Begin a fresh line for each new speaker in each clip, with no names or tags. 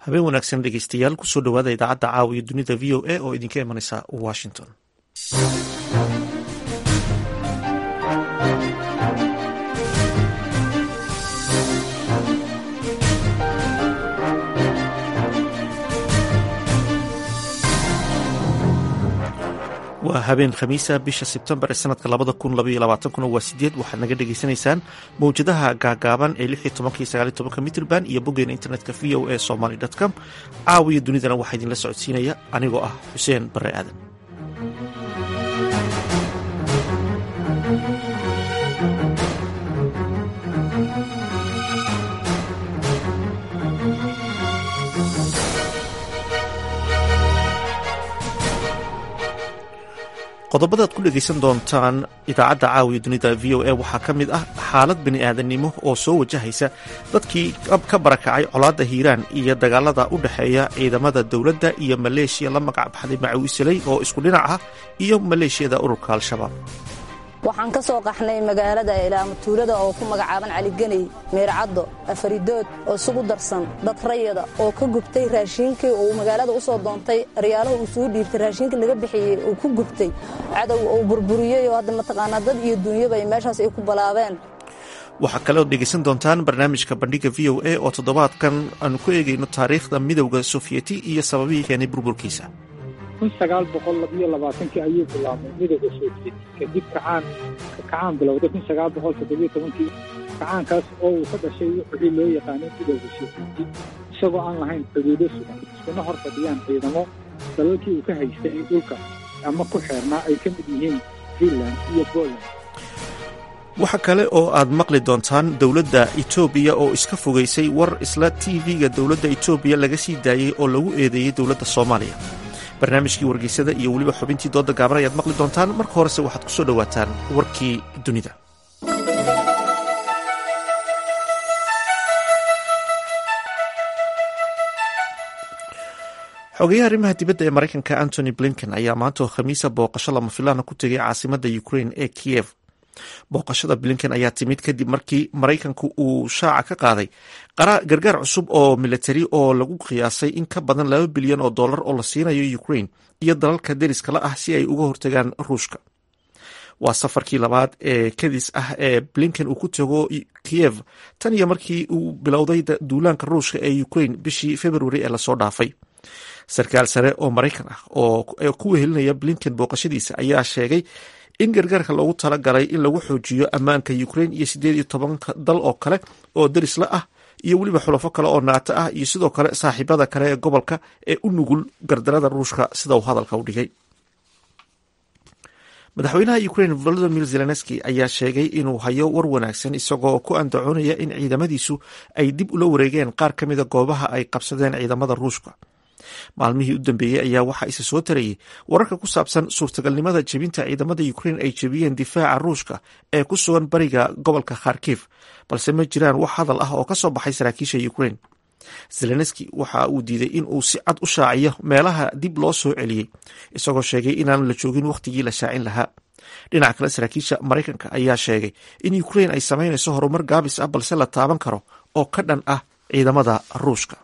habeen wanaagsan dhegeystayaal kusoo dhowaada idaacadda caawa iyo dunida v o a oo idinka imanaysa washington waa habeen khamiisa bisha sebtembar ee sanadka labada kun labaiyo labaatankuna waa sideed waxaad naga dhagaysanaysaan mowjadaha gaagaaban ee lix iyo tobanka iyo sagaal iyo tobanka mitrband iyo boggeena internetka v o a somaly com caawiyo dunidana waxaa idinla socodsiinaya anigoo ah xuseen bare aadan qodobada ad ku dhegaysan doontaan idaacadda caawiya dunida v o a waxaa ka mid ah xaalad bini aadannimo oo soo wajahaysa dadkii ka barakacay colaadda hiiraan iyo dagaalada u dhexeeya ciidamada dowladda iyo maleeshiya la magac baxday macawiisaley oo isku dhinac ah iyo maleeshiyada ururka al-shabaab
waxaan ka soo qaxnay magaalada ilaamatuulada oo ku magacaaban caligeney meercaddo afaridood oo isugu darsan dad rayada oo ka gubtay raashiinkii uu magaalada u soo doontay aryaalahu uu suu dhiibtay raashiinkii laga bixiyey uu ku gubtay cadow uu burburiyey oo hadda mataqaanaa dad iyo duunyaba ay meeshaas ay ku balaabeen
waxaa kaleoo dhegaysan doontaan barnaamijka bandhiga v o a oo toddobaadkan aanu ku eegayno taariikhda midowda sofiyeti iyo sababihii keenay burburkiisa
kun sagaal boqol labiyo labaatankii ayuu bilaabmay midowda sovieti kadib kacaan kacaan bilowday kun sagaal boqol toddobiyo tobankii kacaankaas oo uu ka dhashay wixii loo yaqaanay midowda sovieti isagoo aan lahayn xuduudo sugan iskuna hor fadhiyaan ciidamo dalalkii uu ka haystay dhulka ama ku xeernaa ay ka mid yihiin finland iyo poland
waxa kale oo aad maqli doontaan dowladda etoobiya oo iska fogaysay war isla tv-ga dowladda etoobiya laga sii daayey oo lagu eedeeyey dowladda soomaaliya barnaamijkii wargeysada iyo weliba xubintii dooda gaaban ayaad maqli doontaan marka horese waxaad ku soo dhowaataan warkii dunida xogeyaha arrimaha dibadda ee maraykanka antony blinken ayaa maanta oo khamiisa booqasho lama filaana ku tegay caasimadda ukrain ee kiyev booqashada blinken ayaa timid kadib markii maraykanku uu shaaca ka qaaday gargaar cusub oo militari oo lagu qiyaasay in ka badan laba bilyan oo dollar oo la siinayo ukrain iyo dalalka deriska la ah si ay uga hortagaan ruushka waa safarkii labaad ee kadis ah ee blinken uu ku tago kiyev tan iyo markii uu bilowday duulaanka ruushka ee ukrain bishii februari ee lasoo dhaafay sarkaal sare oo maraykan ah oo ku wehelinaya blinken booqashadiisa ayaa sheegay in gargaarka loogu talagalay in lagu xoojiyo ammaanka ukrain iyo siddeed iyo tobanka dal oo kale oo derisla ah iyo weliba xulafo kale oo naato ah iyo sidoo kale saaxiibada kale ee gobolka ee u nugul gardarada ruushka sida uu hadalka u dhigay madaxweynaha ukrain volodimir zelenski ayaa sheegay inuu hayo war wanaagsan isagoo ku andacoonaya in ciidamadiisu ay dib ula wareegeen qaar ka mida goobaha ay qabsadeen ciidamada ruushka maalmihii u dambeeyey ayaa waxaa isa soo tarayay wararka ku saabsan suurtagalnimada jebinta ciidamada ukrain ay jebiyeen difaaca ruushka ee ku sugan bariga gobolka kharkif balse ma jiraan wax hadal ah oo ka soo baxay saraakiisha ukrain zelenski waxa uu diiday in uu si cad u shaaciyo meelaha dib loo soo celiyey isagoo sheegay inaan la joogin wakhtigii la shaacin lahaa dhinaca kale saraakiisha maraykanka ayaa sheegay in ukrain ay samaynayso horumar gaabis ah balse la taaban karo oo ka dhan ah ciidamada ruushka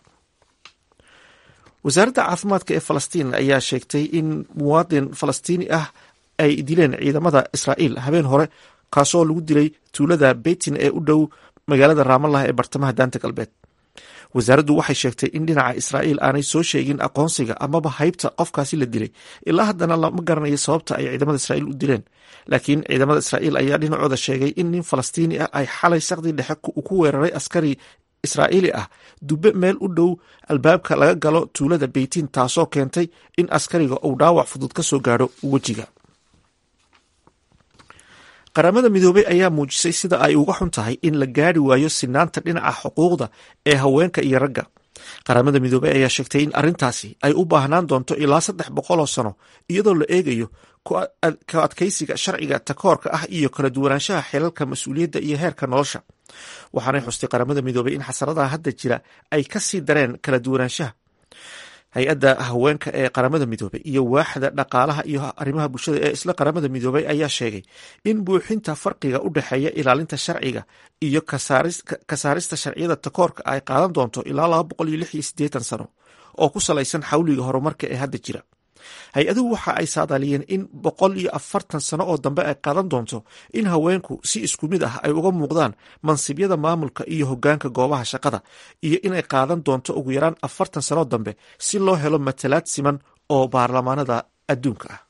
wasaaradda caafimaadka ee falastiin ayaa sheegtay in muwaadin falastiini ah ay dileen ciidamada israa'iil habeen hore kaasoo lagu dilay tuulada beytin ee u dhow magaalada raamallah ee bartamaha daanta galbeed wasaaraddu waxay sheegtay in dhinaca israa'iil aanay soo sheegin aqoonsiga amaba haybta qofkaasi la dilay ilaa haddana lama garanayo sababta ay ciidamada israa'iil u dileen laakiin ciidamada israa'iil ayaa dhinacooda sheegay in nin falastiini ah ay xalay saqdii dhexe ku weeraray askari israa'iili ah dube meel u dhow albaabka laga galo tuulada beytiin taasoo keentay in askariga uu dhaawac fudud ka soo gaadho wejiga qaramada midoobey ayaa muujisay sida ay uga xun tahay in la gaari waayo sinaanta dhinaca xuquuqda ee haweenka iyo ragga qaramada midoobey ayaa sheegtay in arrintaasi ay u baahnaan doonto ilaa saddex boqol oo sano iyadoo la eegayo ka adkaysiga sharciga takoorka ah iyo kala duwanaanshaha xilalka mas-uuliyadda iyo heerka nolosha waxaanay xustay qaramada midoobey in xasaradaha hadda jira ay ka sii dareen kala duwanaanshaha hay-adda haweenka ee qaramada midoobay iyo waaxda dhaqaalaha iyo arrimaha bulshada ee isla qaramada midoobay ayaa sheegay in buuxinta farqiga u dhexeeya ilaalinta sharciga iyo ka saarista sharciyada takoorka ay qaadan doonto ilaa laba boqol iyo lix iyo siddeetan sano oo ku salaysan xawliga horumarka ee hadda jira hay-aduhu waxa ay saadaaliyeen in boqol iyo afartan sano oo dambe ay qaadan doonto in haweenku si isku mid ah ay uga muuqdaan mansibyada maamulka iyo hoggaanka goobaha shaqada iyo inay qaadan doonto ugu yaraan afartan sano dambe si loo helo matalaad siman oo baarlamaanada adduunka ah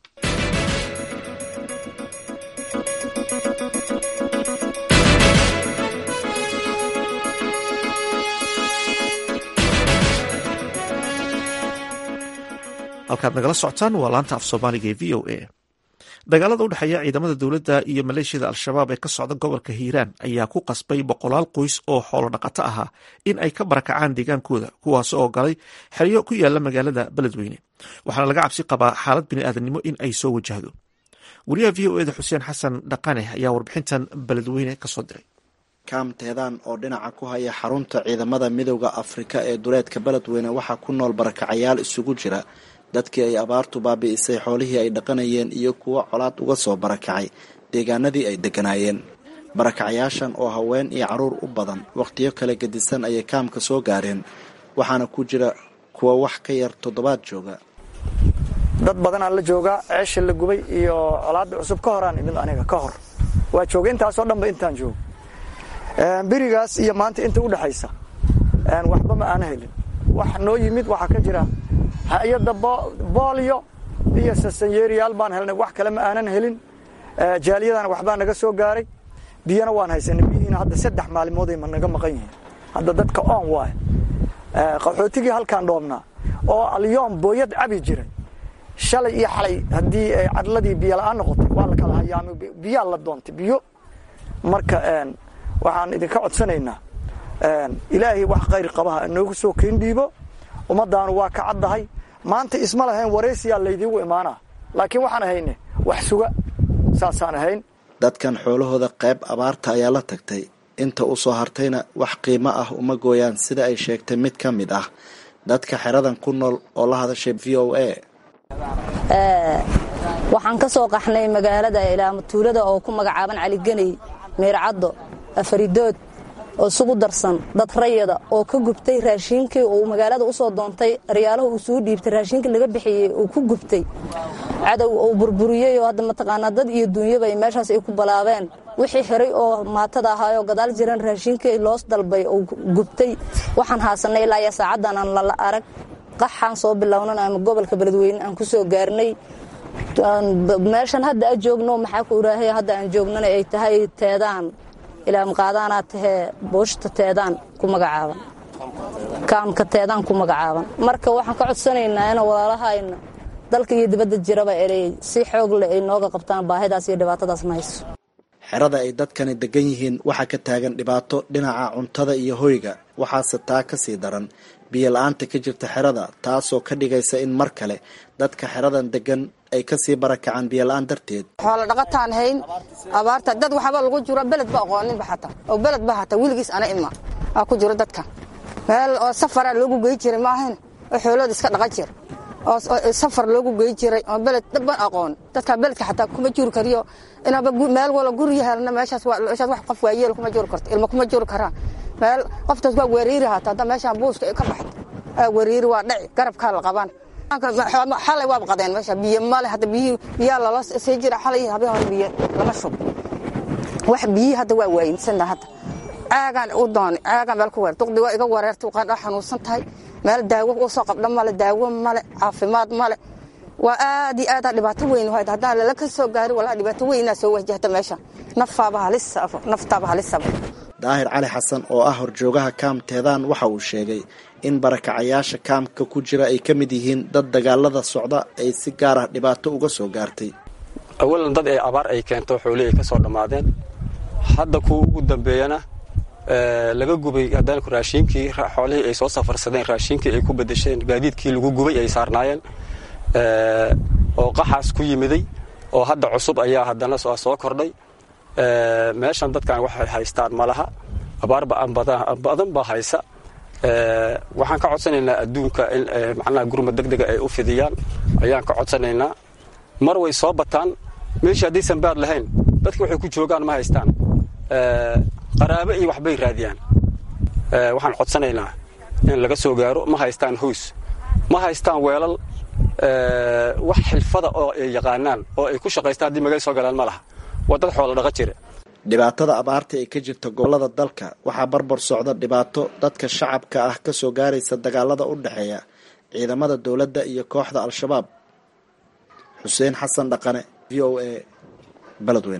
halkaad nagala socotaan waa laanta af soomaaliga ee v o a dagaalada u dhexeeya ciidamada dowladda iyo maleeshiyada al-shabaab ee ka socda gobolka hiiraan ayaa ku qasbay boqolaal qoys oo xoolo dhaqato ahaa in ay ka barakacaan deegaankooda kuwaas oo galay xeryo ku yaala magaalada beledweyne waxaana laga cabsi qabaa xaalad bini'aadanimo in ay soo wajahdo wariyaha v o eda xuseen xasan dhaqane ayaa warbixintan beledweyne kasoo diray
kaam teedaan oo dhinaca ku haya xarunta ciidamada midowda afrika ee duleedka beledweyne waxaa ku nool barakacayaal isugu jira dadkii ay abaartu baabi'isay xoolihii ay dhaqanayeen iyo kuwo colaad uga soo barakacay deegaanadii ay degganaayeen barakacayaashan oo haween iyo carruur u badan wakhtiyo kala gedisan ayay kaamka soo gaareen waxaana ku jira kuwa wax ka yar toddobaad jooga
dad badanaa la joogaa ceesha la gubay iyo colaadda cusub ka horaan imid aniga ka hor waa jooga intaasoo dhanba intaan joogo berigaas iyo maanta inta u dhexaysa waxba ma aana helin wax noo yimid waxaa ka jira hay-adda boolyo iyo sasanyeeriyaal baan helnay wax kale ma aanan helin jaaliyadana waxbaa naga soo gaaray biyana waan haysanay biyihiina hadda saddex maalmooday ma naga maqan yihiin hadda dadka oon waay qaxootigii halkaan dhoobnaa oo alyoom booyad cabi jiray shalay iyo xalay haddii cadladii biyo la-aan noqotay waa la kala hayaamay biyaa la doontay biyo marka waxaan idinka codsanaynaa ilaahay wax khayr qabaha inoogu soo keen dhiibo ummadaanu waa ka caddahay maanta isma lahayn waraysiyaa laydiigu imaanaa laakiin waxaan ahayne wax suga saasaan ahayn
dadkan xoolahooda qayb abaarta ayaa la tagtay inta u soo hartayna wax qiimo ah uma gooyaan sida ay sheegtay mid ka mid ah dadka xeradan ku nool oo la hadashay v o a
waxaan ka soo qaxnay magaalada ilaamatuulada oo ku magacaaban caligeney meercaddo afaridood oo isugu darsan dad rayada oo ka gubtay raashiinkii uu magaalada usoo doontay aryaalahu uu suu dhiibtay raashiinkii laga bixiyey uu ku gubtay cadow uu burburiyey oo hadda mataqaanaa dad iyo duunyaba meeshaas ay ku balaabeen wixii xiray oo maatada ahaayoo gadaal jiran raashiinkii loos dalbay uu gubtay waxaan haasanay ilaa iyo saacaddan aan lala arag qaxaan soo bilownan ama gobolka beledweyne aan ku soo gaarnay meeshan hadda a joogno maxaa ku iraahay hadda aan joognana ay tahay teedaan ilaamqaadaanaa tahee booshta teedaan ku magacaaban kaamka teedaan ku magacaaban marka waxaan ka codsanaynaa in walaalahayna dalka iyo dibadda jiraba inay si xoog leh ay nooga qabtaan baahidaas iyo dhibaatadaasna hayso
xerada ay dadkani degan yihiin waxaa ka taagan dhibaato dhinaca cuntada iyo hoyga waxaase taa ka sii daran biyo la-aanta ka jirta xerada taasoo ka dhigaysa in mar kale dadka xeradan degan ay kasii barakacaan biyo la-aan darteed
xoola dhaqataan hayn abaarta dad waxba lagu jiro beled ba aqooninba xataa oo beled ba hataa weligiis ana ima aa ku jiro dadka meel oo safara loogu gey jiray maahayn oo xoolooda iska dhaqan jira oo safar loogu gey jiray oo beled dhaban aqoon dadka beledka xataa kuma juri kariyo inaaba meel wala gurya helna meeshaas meeshaas wax qof waayeel kuma juri karto ilma kuma juri karaan meel qoftaas waa weeriiri hataa hadda meeshaan buuska ka baxda aa weeriiri waa dhaci garabkaa la qabaan xalay waaba qadeen meesha biyo male hadda biyi biyaa lala sii jira xalay habeen hore biyo lama shub wax biyi hadda waa waayinsana hadda caagaan u doonay caagaan meel ku weer duqdi waa iga wareertay qaan dhaa xanuunsan tahay meel daawo u soo qabdha male daawo male caafimaad male waa aad iyo aadaa dhibaato weyn wahayd haddaan lala ka soo gaari walaa dhibaato weynaa soo wajahta meesha nafaaba halisaba naftaaba halisaba
daahir cali xasan oo ah horjoogaha kaam teedaan waxa uu sheegay in barakacayaasha kaamka ku jira ay ka mid yihiin dad dagaalada socda ay si gaar ah dhibaato uga soo gaartay
awalan dad ay abaar ay keento xoolihii ay ka soo dhammaadeen hadda kuwa ugu dambeeyana laga gubay haddana raashiinkii xoolihii ay soo safarsadeen raashiinkii ay ku bedesheen gaadiidkii lagu gubay ay saarnaayeen oo qaxaas ku yimiday oo hadda cusub ayaa haddana soo kordhay meeshan dadkan waxay haystaan malaha abaar badan baa haysa waxaan ka codsanaynaa adduunka in macnaha gurmad deg dega ay u fidiyaan ayaan ka codsanaynaa mar way soo bataan meeshii haddaysan baad lahayn dadki waxay ku joogaan ma haystaan qaraabo iyo waxbay raadiyaan waxaan codsanaynaa in laga soo gaaro ma haystaan hoys ma haystaan weelal wax xilfada oo ay yaqaanaan oo ay ku shaqaystaan haddii magay soo galaan ma laha waa dad xoola dhaqa jira
dhibaatada abaarta ee ka jirta gobolada dalka waxaa barbar socda dhibaato dadka shacabka ah ka soo gaaraysa dagaalada u dhexeeya ciidamada dowladda iyo kooxda al-shabaab xuseen xasan dhaqane v o a beledweyne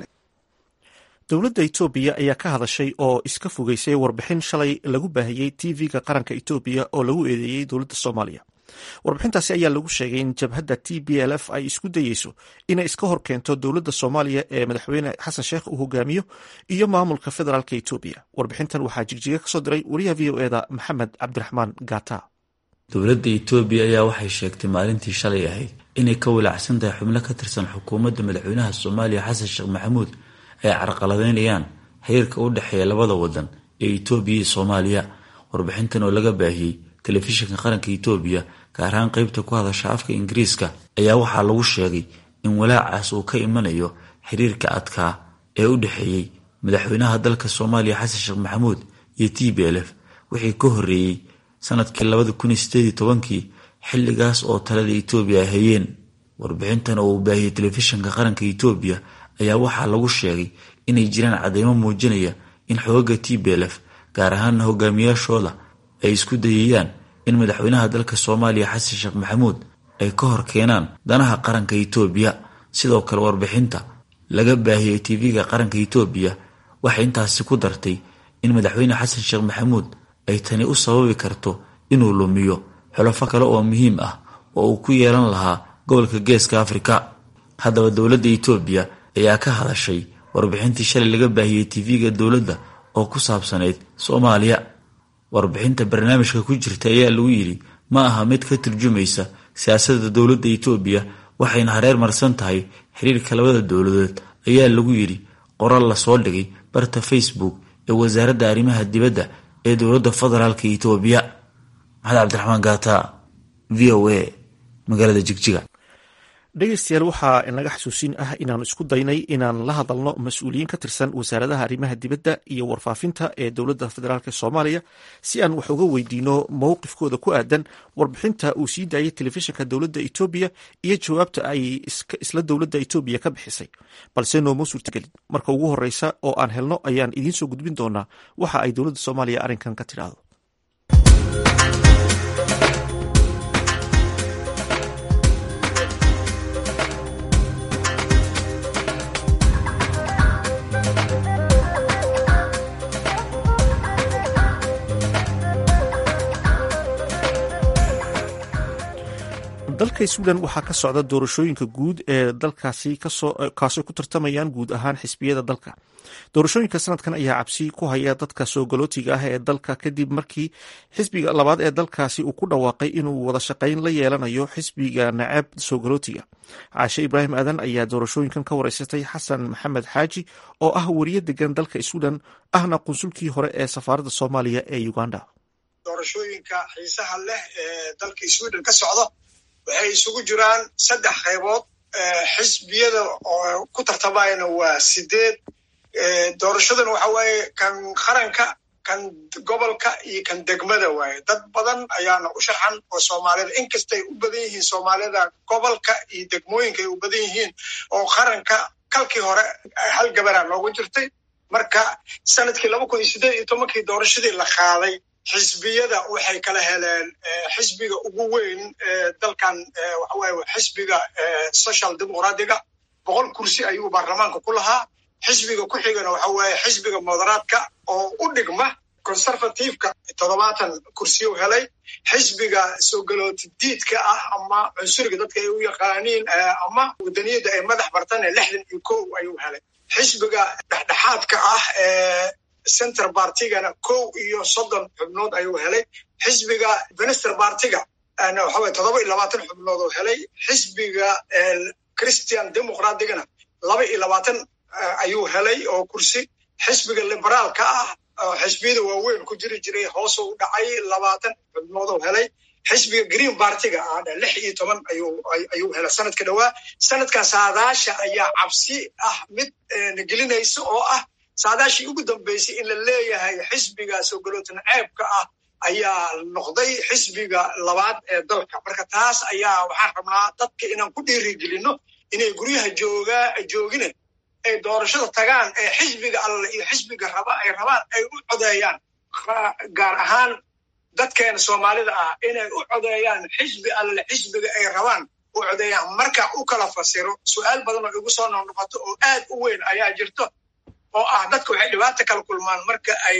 dowladda etoobiya ayaa ka hadashay oo iska fogeysay warbixin shalay lagu baahiyey tv-ga qaranka etoobiya oo lagu eedeeyey dowladda soomaaliya warbixintaasi ayaa lagu sheegay in jabhadda t b l f ay isku dayeyso inay iska hor keento dowladda soomaaliya ee madaxweyne xasan sheekh uu hogaamiyo iyo maamulka federaalk etoobiya warbixintan waxaa jigjiga kasoo diray wariyaha v o eda maxamed cabdiraxmaan gata
dowladda etoobiya ayaa waxay sheegtay maalintii shalay ahayd inay ka walaacsan tahay xubno ka tirsan xukuumadda madaxweynaha soomaaliya xasan sheekh maxamuud ay carqaladeynayaan xiriirka u dhexeeya labada wadan ee etoobiya iyo soomaaliya warbixintan oo laga baahiyey telefishinka qaranka etoobiya gaar ahaan qeybta ku hadasha afka ingiriiska ayaa waxaa lagu sheegay in walaacaas uu ka imanayo xiriirka adkaa ee u dhexeeyey madaxweynaha dalka soomaaliya xasan sheekh maxamuud iyo t b l f wixii ka horreeyey sanadkii labada kun iyo sideed iyo tobankii xilligaas oo talada etoobiya ay hayeen warbixintan oo uu baahiyey telefishinka qaranka etoobiya ayaa waxaa lagu sheegay inay jiraan cadeymo muujinaya in xoogaga t b l f gaar ahaana hogaamiyaashooda ay isku dayayaan in madaxweynaha dalka soomaaliya xasan sheekh maxamuud ay ka hor keenaan danaha qaranka etoobiya sidoo kale warbixinta laga baahiyey tv-ga qaranka etoobiya waxay intaasi ku dartay in madaxweyne xasan sheekh maxamuud ay tani u sababi karto inuu lumiyo xulafo kale oo muhiim ah oo uu ku yeelan lahaa gobolka geeska afrika haddaba dowladda etoobiya ayaa ka hadashay warbixintii shalay laga baahiyey tv-ga dowladda oo ku saabsanayd soomaaliya warbixinta barnaamijka ku jirta ayaa lagu yidhi ma aha mid ka turjumaysa siyaasadda dowladda etoobiya waxayna hareer marsan tahay xiriirka labada dowladood ayaa lagu yidhi qoral lasoo dhigay barta facebook ee wasaaradda arrimaha dibadda ee dowladda federaalka etoobiya maxamed cabdiraxmaan gaata v o a magaalada jigjiga
dhegeystayaal waxaa inaga xasuusin ah inaanu isku daynay inaan la hadalno mas-uuliyiin ka tirsan wasaaradaha arrimaha dibadda iyo warfaafinta ee dowladda federaalk soomaaliya si aan wax uga weydiino mowqifkooda ku aadan warbixinta uu sii daayay telefishinka dowladda etoobiya iyo jawaabta ay isla dowladda etoobiya ka bixisay balse nooma suurtagelin marka ugu horeysa oo aan helno ayaan idiin soo gudbin doonaa waxa ay dowladda soomaaliya arrinkan ka tidhaahdo dalka sweden waxaa ka socda doorashooyinka guud ee dalkaasi kaasoo ku tartamayaan guud ahaan xisbiyada dalka doorashooyinka sanadkan ayaa cabsi ku haya dadka soo galootiga ah ee dalka kadib markii xisbiga labaad ee dalkaasi uu ku dhawaaqay inuu wada shaqayn la yeelanayo xisbiga naceeb soo galootiga caashe ibraahim aadan ayaa doorashooyinkan ka wareysatay xasan maxamed xaaji oo ah weriye degan dalka sweden ahna qunsulkii hore ee safaaradda soomaaliya ee uganda
doorashooyinka xiisaha leh ee dalka sweden ka socda waxay isugu jiraan saddex qaybood xisbiyada oo ku tartamayana waa sideed doorashadan waxa waaye kan qaranka kan gobolka iyo kan degmada waaye dad badan ayaana u sharxan oo soomaalida inkastay u badan yihiin soomaalida gobolka iyo degmooyinka ay u badan yihiin oo qaranka kalkii hore hal gabaraa noogu jirtay marka sanadkii laba kun iyo siddeed iyo tobankii doorashadii la qaaday xisbiyada waxay kala heleen xisbiga ugu weyn dalkan waxaweye xisbiga social dimuqraadiga boqol kursi ayuu baarlamaanka ku lahaa xisbiga ku xigana waxa weeye xisbiga moderaadka oo u dhigma conservativeka toddobaatan kursiyu helay xisbiga soo galooti diidka ah ama cunsuriga dadka ay u yaqaaniin ama wadaniyadda ay madax bartane lixdan iyo kow ayuu helay xisbiga dhexdhexaadka ah ee center bartigana kow iyo soddon xubnood ayuu helay xisbiga venister bartiga waxaweye toddoba iyo labaatan xubnood oo helay xisbiga christian democratigana laba iyo labaatan ayuu helay oo kursi xisbiga liberaalka ah oo xisbiyada waaweyn ku jiri jiray hoos u dhacay labaatan xubnooduu helay xisbiga green bartiga ah lix iyo toban ayuu helay sanadka dhowaa sanadkan saadaasha ayaa cabsi ah mid nagelinaysa oo ah saadaashii ugu dambeysay in la leeyahay xisbiga sogolootan ceebka ah ayaa noqday xisbiga labaad ee dalka marka taas ayaa waxaan rabnaa dadka inaan ku dhiirigelino inay guryaha joogaa joogine ay doorashada tagaan ee xisbiga alle iyo xisbiga raba ay rabaan ay u codeeyaan gaar ahaan dadkeena soomaalida ah inay u codeeyaan xisbi alle xisbiga ay rabaan u codeeyaan marka u kala fasiro su-aal badan oo igu soo noqnoqoto oo aad u weyn ayaa jirto oo ah dadka waxay dhibaata kala kulmaan marka ay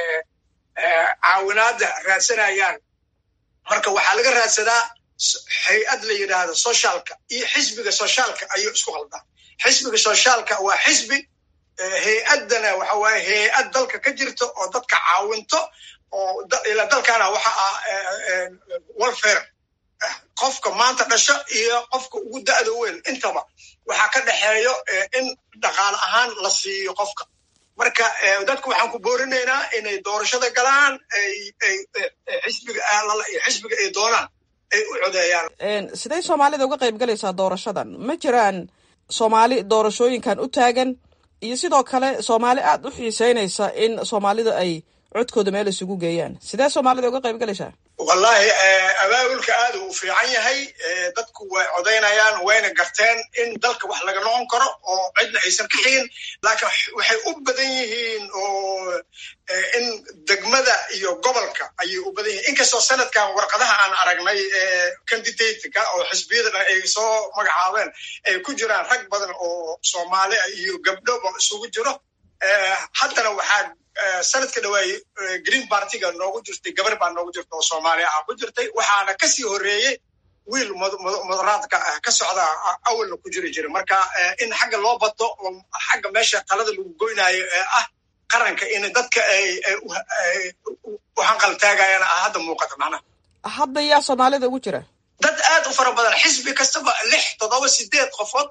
caawinaada raadsanayaan marka waxaa laga raadsadaa hay-ad la yidhaahdo socialka iyo xisbiga socialka ayuu isku qaldaa xisbiga socialka waa xisbi hay-addana waxa waaye hay-ad dalka ka jirto oo dadka caawinto oo ila dalkana waxa ah welfare qofka maanta dhasho iyo qofka ugu da'da weyn intaba waxaa ka dhexeeyo in dhaqaale ahaan la siiyo qofka marka dadku waxaan ku boorinaynaa inay doorashada galaan xisbiga xisbiga ay doonaan ay u codeeyaan
sidee soomaalida uga qayb galaysaa doorashadan ma jiraan soomaali doorashooyinkan u taagan iyo sidoo kale soomaali aad u xiiseynaysa in soomaalida ay codkooda meel isugu geeyaan sidee soomaalida uga qayb galaysaa
wallahi abaabulka aad uu fiican yahay dadku way codaynayaan wayna garteen in dalka wax laga noqon karo oo cidna aysan ka xigin laakiin waxay u badan yihiin oo in degmada iyo gobolka ayay u badan yihiin inkastoo sanadkan warqadaha aan aragnay candidateka oo xisbiyada ay soo magacaabeen ay ku jiraan rag badan oo soomaali iyo gabdhoba isugu jiro haddana waxaa sanadka dhawaayey green bartiga noogu jirtay gabar baa noogu jirta oo soomaaliya ah ku jirtay waxaana kasii horeeyey wiil mudaraadka ka socda awalna ku jiri jira marka in xagga loo bato oo xagga meesha talada lagu goynaayo ee ah qaranka in dadka ay u hanqaltaagayaan ah hadda muuqata macnaha
hadda yaa soomaalida ugu jira
dad aad u fara badan xisbi kastaba lix toddoba sideed qofood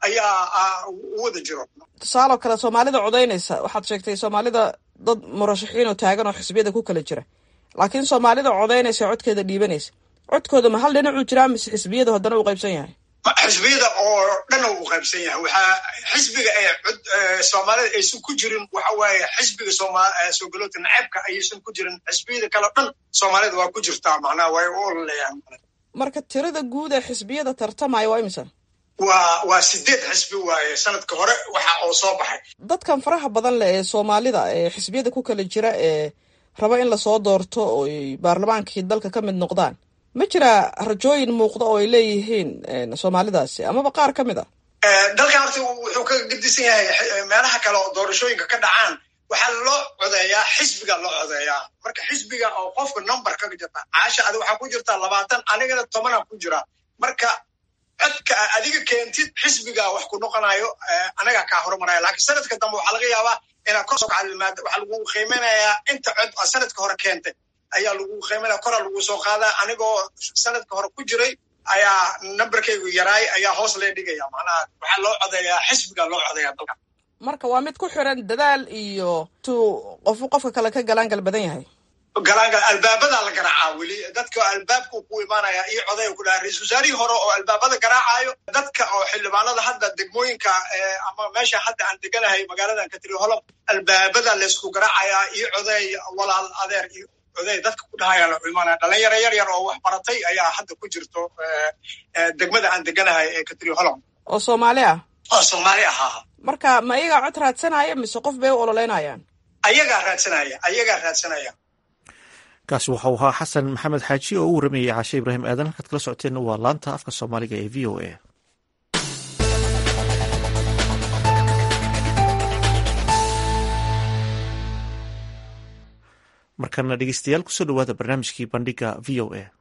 ayaa u wada jiro
tusaaloo kale soomaalida codaynaysa waxaad sheegtay soomaalida dad murashaxiin oo taagan oo xisbiyada ku kala jira laakiin soomaalida codaynaysa codkeeda dhiibanaysa codkooda ma hal dhinacuu jiraa mise xisbiyada haddana uu qaybsan yahay
xisbiyada oo dhan uu qaybsan yahay waxaa xisbiga ee soomaalida aysan ku jirin waxa waaye xisbiga soogaloota naceebka ayaysan ku jirin xisbiyada kale o dhan soomaalida waa ku jirtaa macnaha way u ololayaan
marka tirada guud ee xisbiyada tartamaya waa imisa
waa waa sideed xisbi waaye sanadka hore waxa oo soo baxay
dadkan faraha badan leh ee soomaalida ee xisbiyada ku kala jira ee raba in lasoo doorto oo ay baarlamaankii dalka ka mid noqdaan ma jiraa rajooyin muuqda oo ay leeyihiin soomaalidaasi amaba qaar ka mid a
dalkan horta wuxuu ka gedisan yahay meelaha kale oo doorashooyinka ka dhacaan waxaa loo codeeyaa xisbiga loo codeeyaa marka xisbiga oo qofka number kaga jirta caasha adi waxaa ku jirta labaatan anigana tobanaa ku jira marka codka adiga keentid xisbiga wax ku noqonayo anaga kaa horumaraya lakiin sanadka dambe waxaa laga yaabaa inaad kor soo kacdilmaada waxaa lagu qiimaynayaa inta cod sanadka hore keentay ayaa lagu qiimaynaya koraa lagu soo qaadaa anigoo sanadka hore ku jiray ayaa numberkaygu yaraay ayaa hoos lee dhigaya macnaha waxaa loo codeeyaa xisbiga loo codeeyaa dalka
marka waa mid ku xiran dadaal iyo tuu qofu qofka kale ka galaangal badan yahay
galaangal albaabadaa la garaacaa weli dadka albaabku ku imaanaya iyo codaya ku dhaha ra-isul wasaarihii hore oo albaabada garaacayo dadka oo xildhibaanada hadda degmooyinka ama meesha hadda aan deganahay magaaladan katiri holom albaabada laysku garaacayaa iyo coday walaal adeer iyo coday dadka ku dhahaya la imaanaya dhalinyaro yar yar oo wax baratay ayaa hadda ku jirto degmada aan deganahay ee katiri holom
oo soomaali ah
oo soomaali ahaa
marka ma iyagaa cod raadsanaya mise qof bay u ololeynayaan
ayagaa raadsanaya ayagaa raadsanaya
kaasi waxau ahaa xasan maxamed xaaji oo u waramayay caashe ibraahim aadan halkaad kala socoteenna waa laanta afka soomaaliga ee v o a markana dhegeystayaal kusoo dhawaada barnaamijkii bandhiga v o a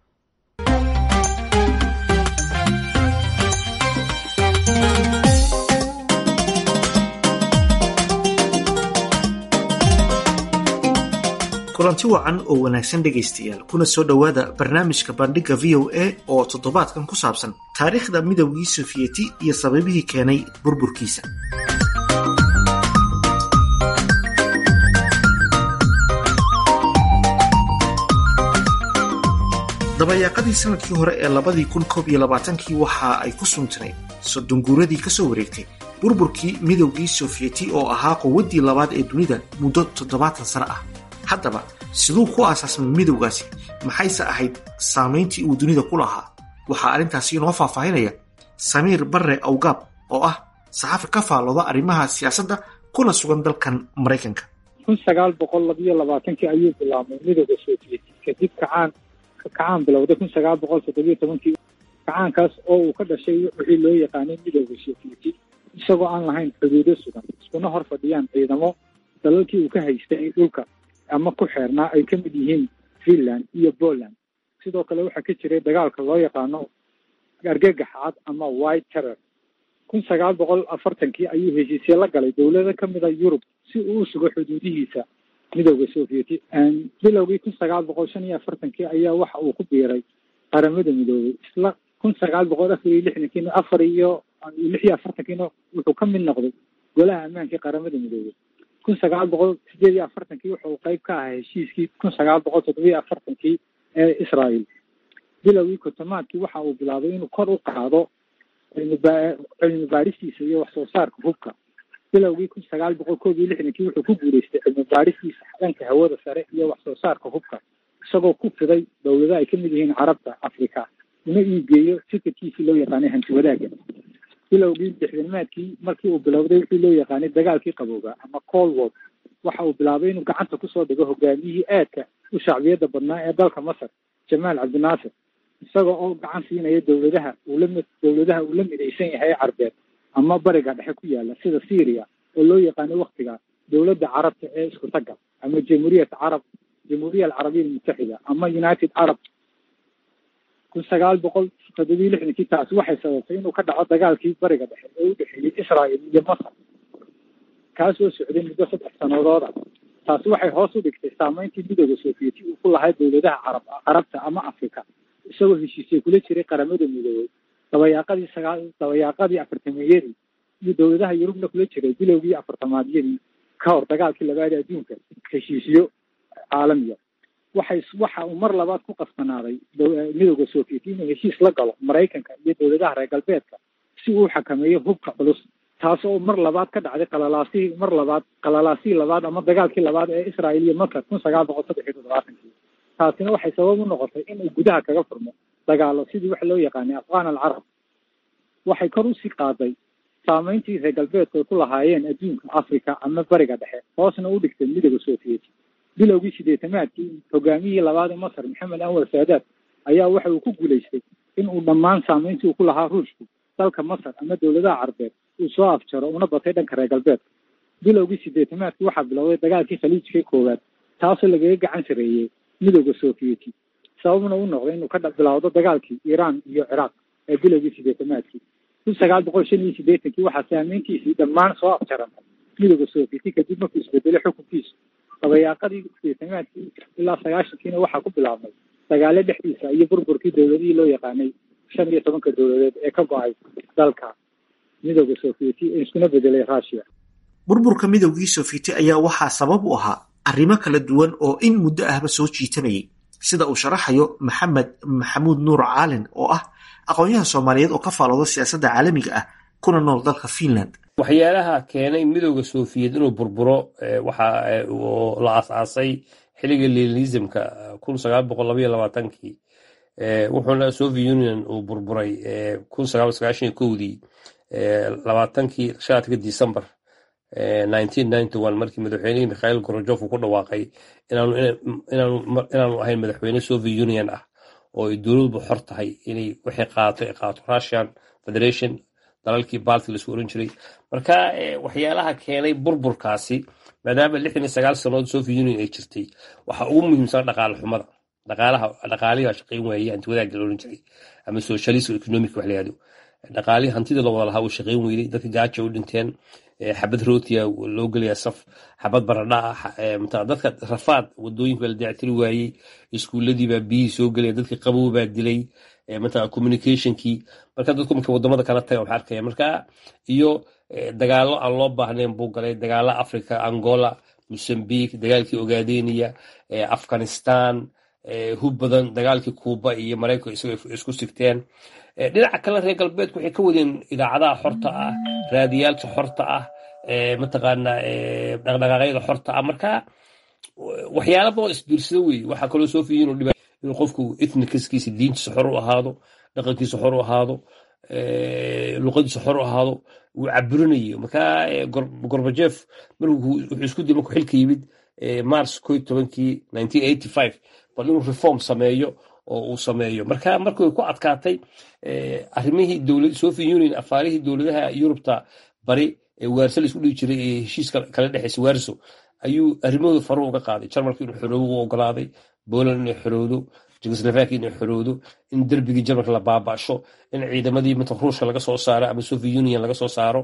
kulanti wacan oo wanaagsan dhegaystayaal kuna soo dhowaada barnaamijka bandhigga v o a oo toddobaadkan ku saabsan taariikhda midowgii sofiyeti iyo sababihii keenay burburkiisa dabayaaqadii sanadkii hore ee labadii kun koob iyo labaatankii waxa ay ku suntanayd sodonguuradii ka soo wareegtay burburkii midowgii sofiyeeti oo ahaa quwaddii labaad ee dunida muddo toddobaatan sano ah haddaba siduu ku aasaasmay midowgaasi maxayse ahayd saamayntii uu dunida ku lahaa waxaa arrintaasi inoo faahfaahinaya samiir barre awgaab oo ah saxafi ka faallooda arrimaha siyaasadda kuna sugan dalkan maraykanka
kun sagaal boqol labiyo labaatankii ayuu bilaabmay midowda sovieti kadib kacaan kacaan bilowday kun sagaal boqol toddobiyo tobankii kacaankaas oo uu ka dhashay wixii loo yaqaanay midowda sovieti isagoo aan lahayn xuduudo sugan iskuna hor fadhiyaan ciidamo dalalkii uu ka haystay dhulka ama ku xeernaa ay ka mid yihiin finland iyo poland sidoo kale waxaa ka jiray dagaalka loo yaqaano argagax cad ama white terror kun sagaal boqol afartankii ayuu heshiisye la galay dowlado ka mid a yurub si uu u sugo xuduudihiisa midowda sovieti bilowgii kun sagaal boqol shan iyo afartankii ayaa waxa uu ku biiray qaramada midoobay isla kun sagaal boqol afar iyo lixdankiina afar iyo lix iyo afartankiina wuxuu ka mid noqday golaha ammaankii qaramada midoobay kun sagaal boqol sideed iyo afartankii wuxuu qeyb ka ahaa heshiiskii kun sagaal boqol toddobiyo afartankii ee israel bilowgii kotomaadkii waxa uu bilaabay inuu kor u qaado cilmiba cilmi baaristiisa iyo wax soo saarka hubka bilowgii kun sagaal boqol koob iyo lixdankii wuxuu ku guuleystay cilmi baaristiisa dhanka hawada sare iyo wax soo saarka hubka isagoo ku fiday dowlado ay ka mid yihiin carabta africa una iigeeyo fikirkiisii loo yaqaanay hanti wadaagga bilowgii lixdanimaadkii markii uu bilowday wixii loo yaqaanay dagaalkii qabooga ama cold war waxa uu bilaabay inuu gacanta kusoo dhigo hogaamiyihii aadka u shacbiyadda badnaa ee dalka masar jamaal cabdinaasir isaga oo gacan siinaya dowladaha uu la mid dowladaha uu la midaysan yahay carbeed ama bariga dhexe ku yaala sida syria oo loo yaqaano waktiga dowladda carabta ee isku tagga ama jamhuuriyat carab jamhuuriya alcarabiya almutaxida ama united arab kun sagaal boqol toddobiyo lixdankii taasi waxay sababtay inuu ka dhaco dagaalkii bariga dhexe ee u dhexeeyey israel iyo masar kaas oo socday muddo saddex sanadooda taasi waxay hoos u dhigtay saameyntii midooda sovieti uu ku lahaa dowladaha carab carabta ama africa isagoo heshiisay kula jiray qaramada midoobay dabayaaqadii sagaal dabayaaqadii afartameeyadii iyo dowladaha yurubna kula jiray bilowgii afartamaadyadii ka hor dagaalkii labaad ee adduunka heshiisyo caalamiya waxay waxa uu mar labaad ku qasbanaaday midooda sovieti inuu heshiis la galo maraykanka iyo dowladaha reer galbeedka si uu xakameeyo hubka culus taas oo mar labaad ka dhacday qalalaasihii mar labaad qalalaasihii labaad ama dagaalkii labaad ee israel iyo masar kun sagaal boqol saddex iyo toddobaatankii taasina waxay sabab u noqotay in uu gudaha kaga furmo dagaalo sidii waxa loo yaqaanay afghan alcarab waxay kor usii qaaday saameyntii reer galbeedku ay ku lahaayeen adduunka africa ama bariga dhexe hoosna u dhigtay midooda sovieti bilowgii sideetamaadkii hogaamiyihii labaad ee masar maxamed anwar saadaad ayaa waxa uu ku guulaystay in uu dhammaan saameyntii uu ku lahaa ruushku dalka masar ama dowladaha carbeed uu soo afjaro una batay dhanka reer galbeedka bilowgii sideetamaadkii waxaa bilowday dagaalkii khaliijkii koowaad taasoo lagaga gacan sareeyey midooda sovieti sababna u noqday inuu ka bilowdo dagaalkii iiraan iyo ciraaq ee bilowgii sideetamaadkii kun sagaal boqol shan iyo sideetankii waxaa saameyntiisii dhammaan soo afjarantay midooda sovieti kadib markuu isbedelay xukunkiisu dabayaaqadii sideetamaadkii ilaa sagaashankiina waxaa ku bilaabmay dagaalo dhexdiisa iyo burburkii dowladihii loo yaqaanay shan iyo tobanka dowladeed ee ka go-ay dalka midooda sovieti ee iskuna bedelay russia
burburka midowgii sofieti ayaa waxaa sabab u ahaa arrimo kala duwan oo in muddo ahba soo jiitanayay sida uu sharaxayo maxamed maxamuud nuur caalin oo ah aqoon-yahan soomaaliyeed oo ka faalooda siyaasadda caalamiga ah kuna nool dalka finland
waxyaalaha keenay midowda sofiyeed inuu burburo waxa la asaasay xilliga lenisimka kun sagaal boqol labaiyo labaatankii wuxuuna soviet union uu burburay kun sagaal sagaashan iyo kowdii labaatankii shaatka december markii madaxweynihii mikhail gorojof uu ku dhawaaqay inaanu ahayn madaxweyne soviet union ah oo ay dowladbu xor tahay inay wixii qaato ay qaato russian federation dalalkii balti laisku oran jiray marka waxyaalaha keenay burburkaasi maadaama lixdan iyo sagaal sannadood soviet union ay jirtay waxa ugu muhiimsan dhaqaale xumada dhaqaalaha dhaqaalihi shaqayn waayey hanti wadaagga la oran jiray ama socialism economic wax la yihahdo dhaqaalihii hantida la wada lahaa uu shaqayn weyday dadka gaaja u dhinteen xabad rootiya loo gelaya saf xabad baradha ah dadka rafaad wadooyinka la dayactiri waayey iskuuladiibaa biyihii soo gelaya dadkii qabow baa dilay mataa communicationkii marka dadku marka wadamada kala taga waxa arkaya marka iyo dagaalo aan loo baahnayn buu galay dagaalo africa angola mozambique dagaalkii ogaadeniya afghanistan hub badan dagaalkii kuuba iyo maraykanka isagoo isku sigteen dhinaca kale reer galbeedku waxay ka wadeen idaacadaha xorta ah raadiyaalka xorta ah mataqaana dhaqdhaqaaqyada xorta ah marka waxyaala badan isbiirsada wey waxaa kaloo soo fiiyin inuu qofku ethnikiskiisa diintiisa xor u ahaado dhaqankiisa xor u ahaado luqadiisa xor u ahaado wuu caburinayo markaa gorbajef markuu wuxuu isku diyay markuu xilka yimid mars ko tobankii bal inuu reform sameeyo oo uu sameeyo marka markay ku adkaatay arrimihii soviet union afaarihii dowladaha yurubta bari ee waarso la isku dhigi jiray ee heshiiska kala dhexeysa waarso ayuu arrimahooda faru uga qaaday jarmalka inuu xoroobo u ogolaaday poland inay xorowdo jugoslovakia inay xorowdo in derbigii jarmalka la baabasho in ciidamadii mata ruushka laga soo saaro ama soviet union laga soo saaro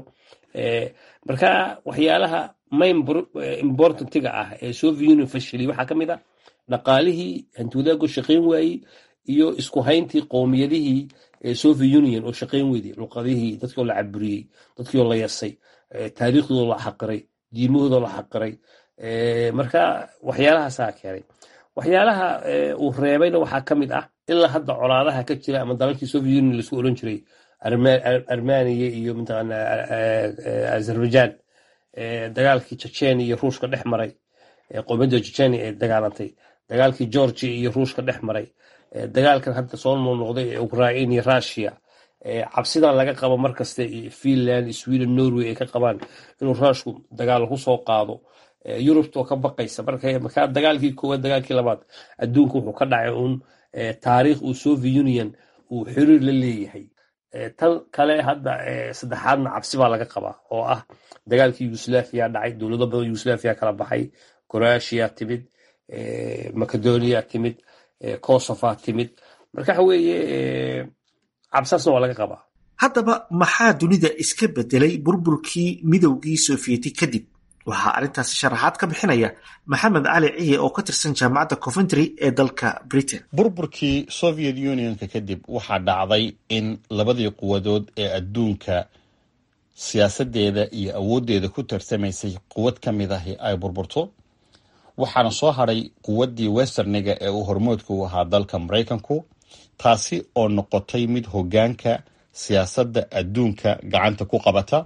marka waxyaalaha main importantiga ah ee soviet union fashilay waxaa ka mid ah dhaqaalihii hantiwadaago shaqayn waayey iyo isku hayntii qowmiyadihii soviet union oo shaqayn weyday luqadihii dadkii oo la caburiyey dadkii oo la yasay taariikhdooda la xaqiray diimahooda la xaqiray marka waxyaalahaasaa keenay waxyaalaha uu reebayna waxaa ka mid ah ilaa hadda colaadaha ka jira ama dalalkii soviet union laisku oran jiray armaniya iyo mataqaana azerbaijan dagaalkii chechenia iyo ruushka dhex maray qowmiyadda chechenia ee dagaalantay dagaalkii georgia iyo ruushka dhex maray dagaalkan hadda soo noqnoqday ee ukraine iyo russia cabsidan laga qabo markasta finland sweden norway ay ka qabaan inuu ruushku dagaal ku soo qaado yurubta oo ka baqaysa markaa dagaalkii koowaad dagaalkii labaad adduunka wuxuu ka dhacay un taariikh uu soviet union uu xiriir la leeyahay tan kale hadda saddexaadna cabsi baa laga qabaa oo ah dagaalkii yugoslaviya dhacay dowlado badan yugoslaviya kala baxay croatia timid macedonia timid kosofa timid marka waxa weeye cabsaasna waa laga qabaa
haddaba maxaa dunida iska bedelay burburkii midowgii sofiyeeti kadib waxaa arrintaasi sharaxaad ka bixinaya maxamed cali ciye oo ka tirsan jaamacadda coventry ee dalka britain
burburkii soviet unionka kadib waxaa dhacday in labadii quwadood ee adduunka siyaasadeeda iyo awooddeeda ku tarsamaysay quwad ka mid ahi ay burburto waxaana soo hadhay quwaddii westerniga ee uu hormoodka u ahaa dalka maraykanku taasi oo noqotay mid hoggaanka siyaasadda adduunka gacanta ku qabata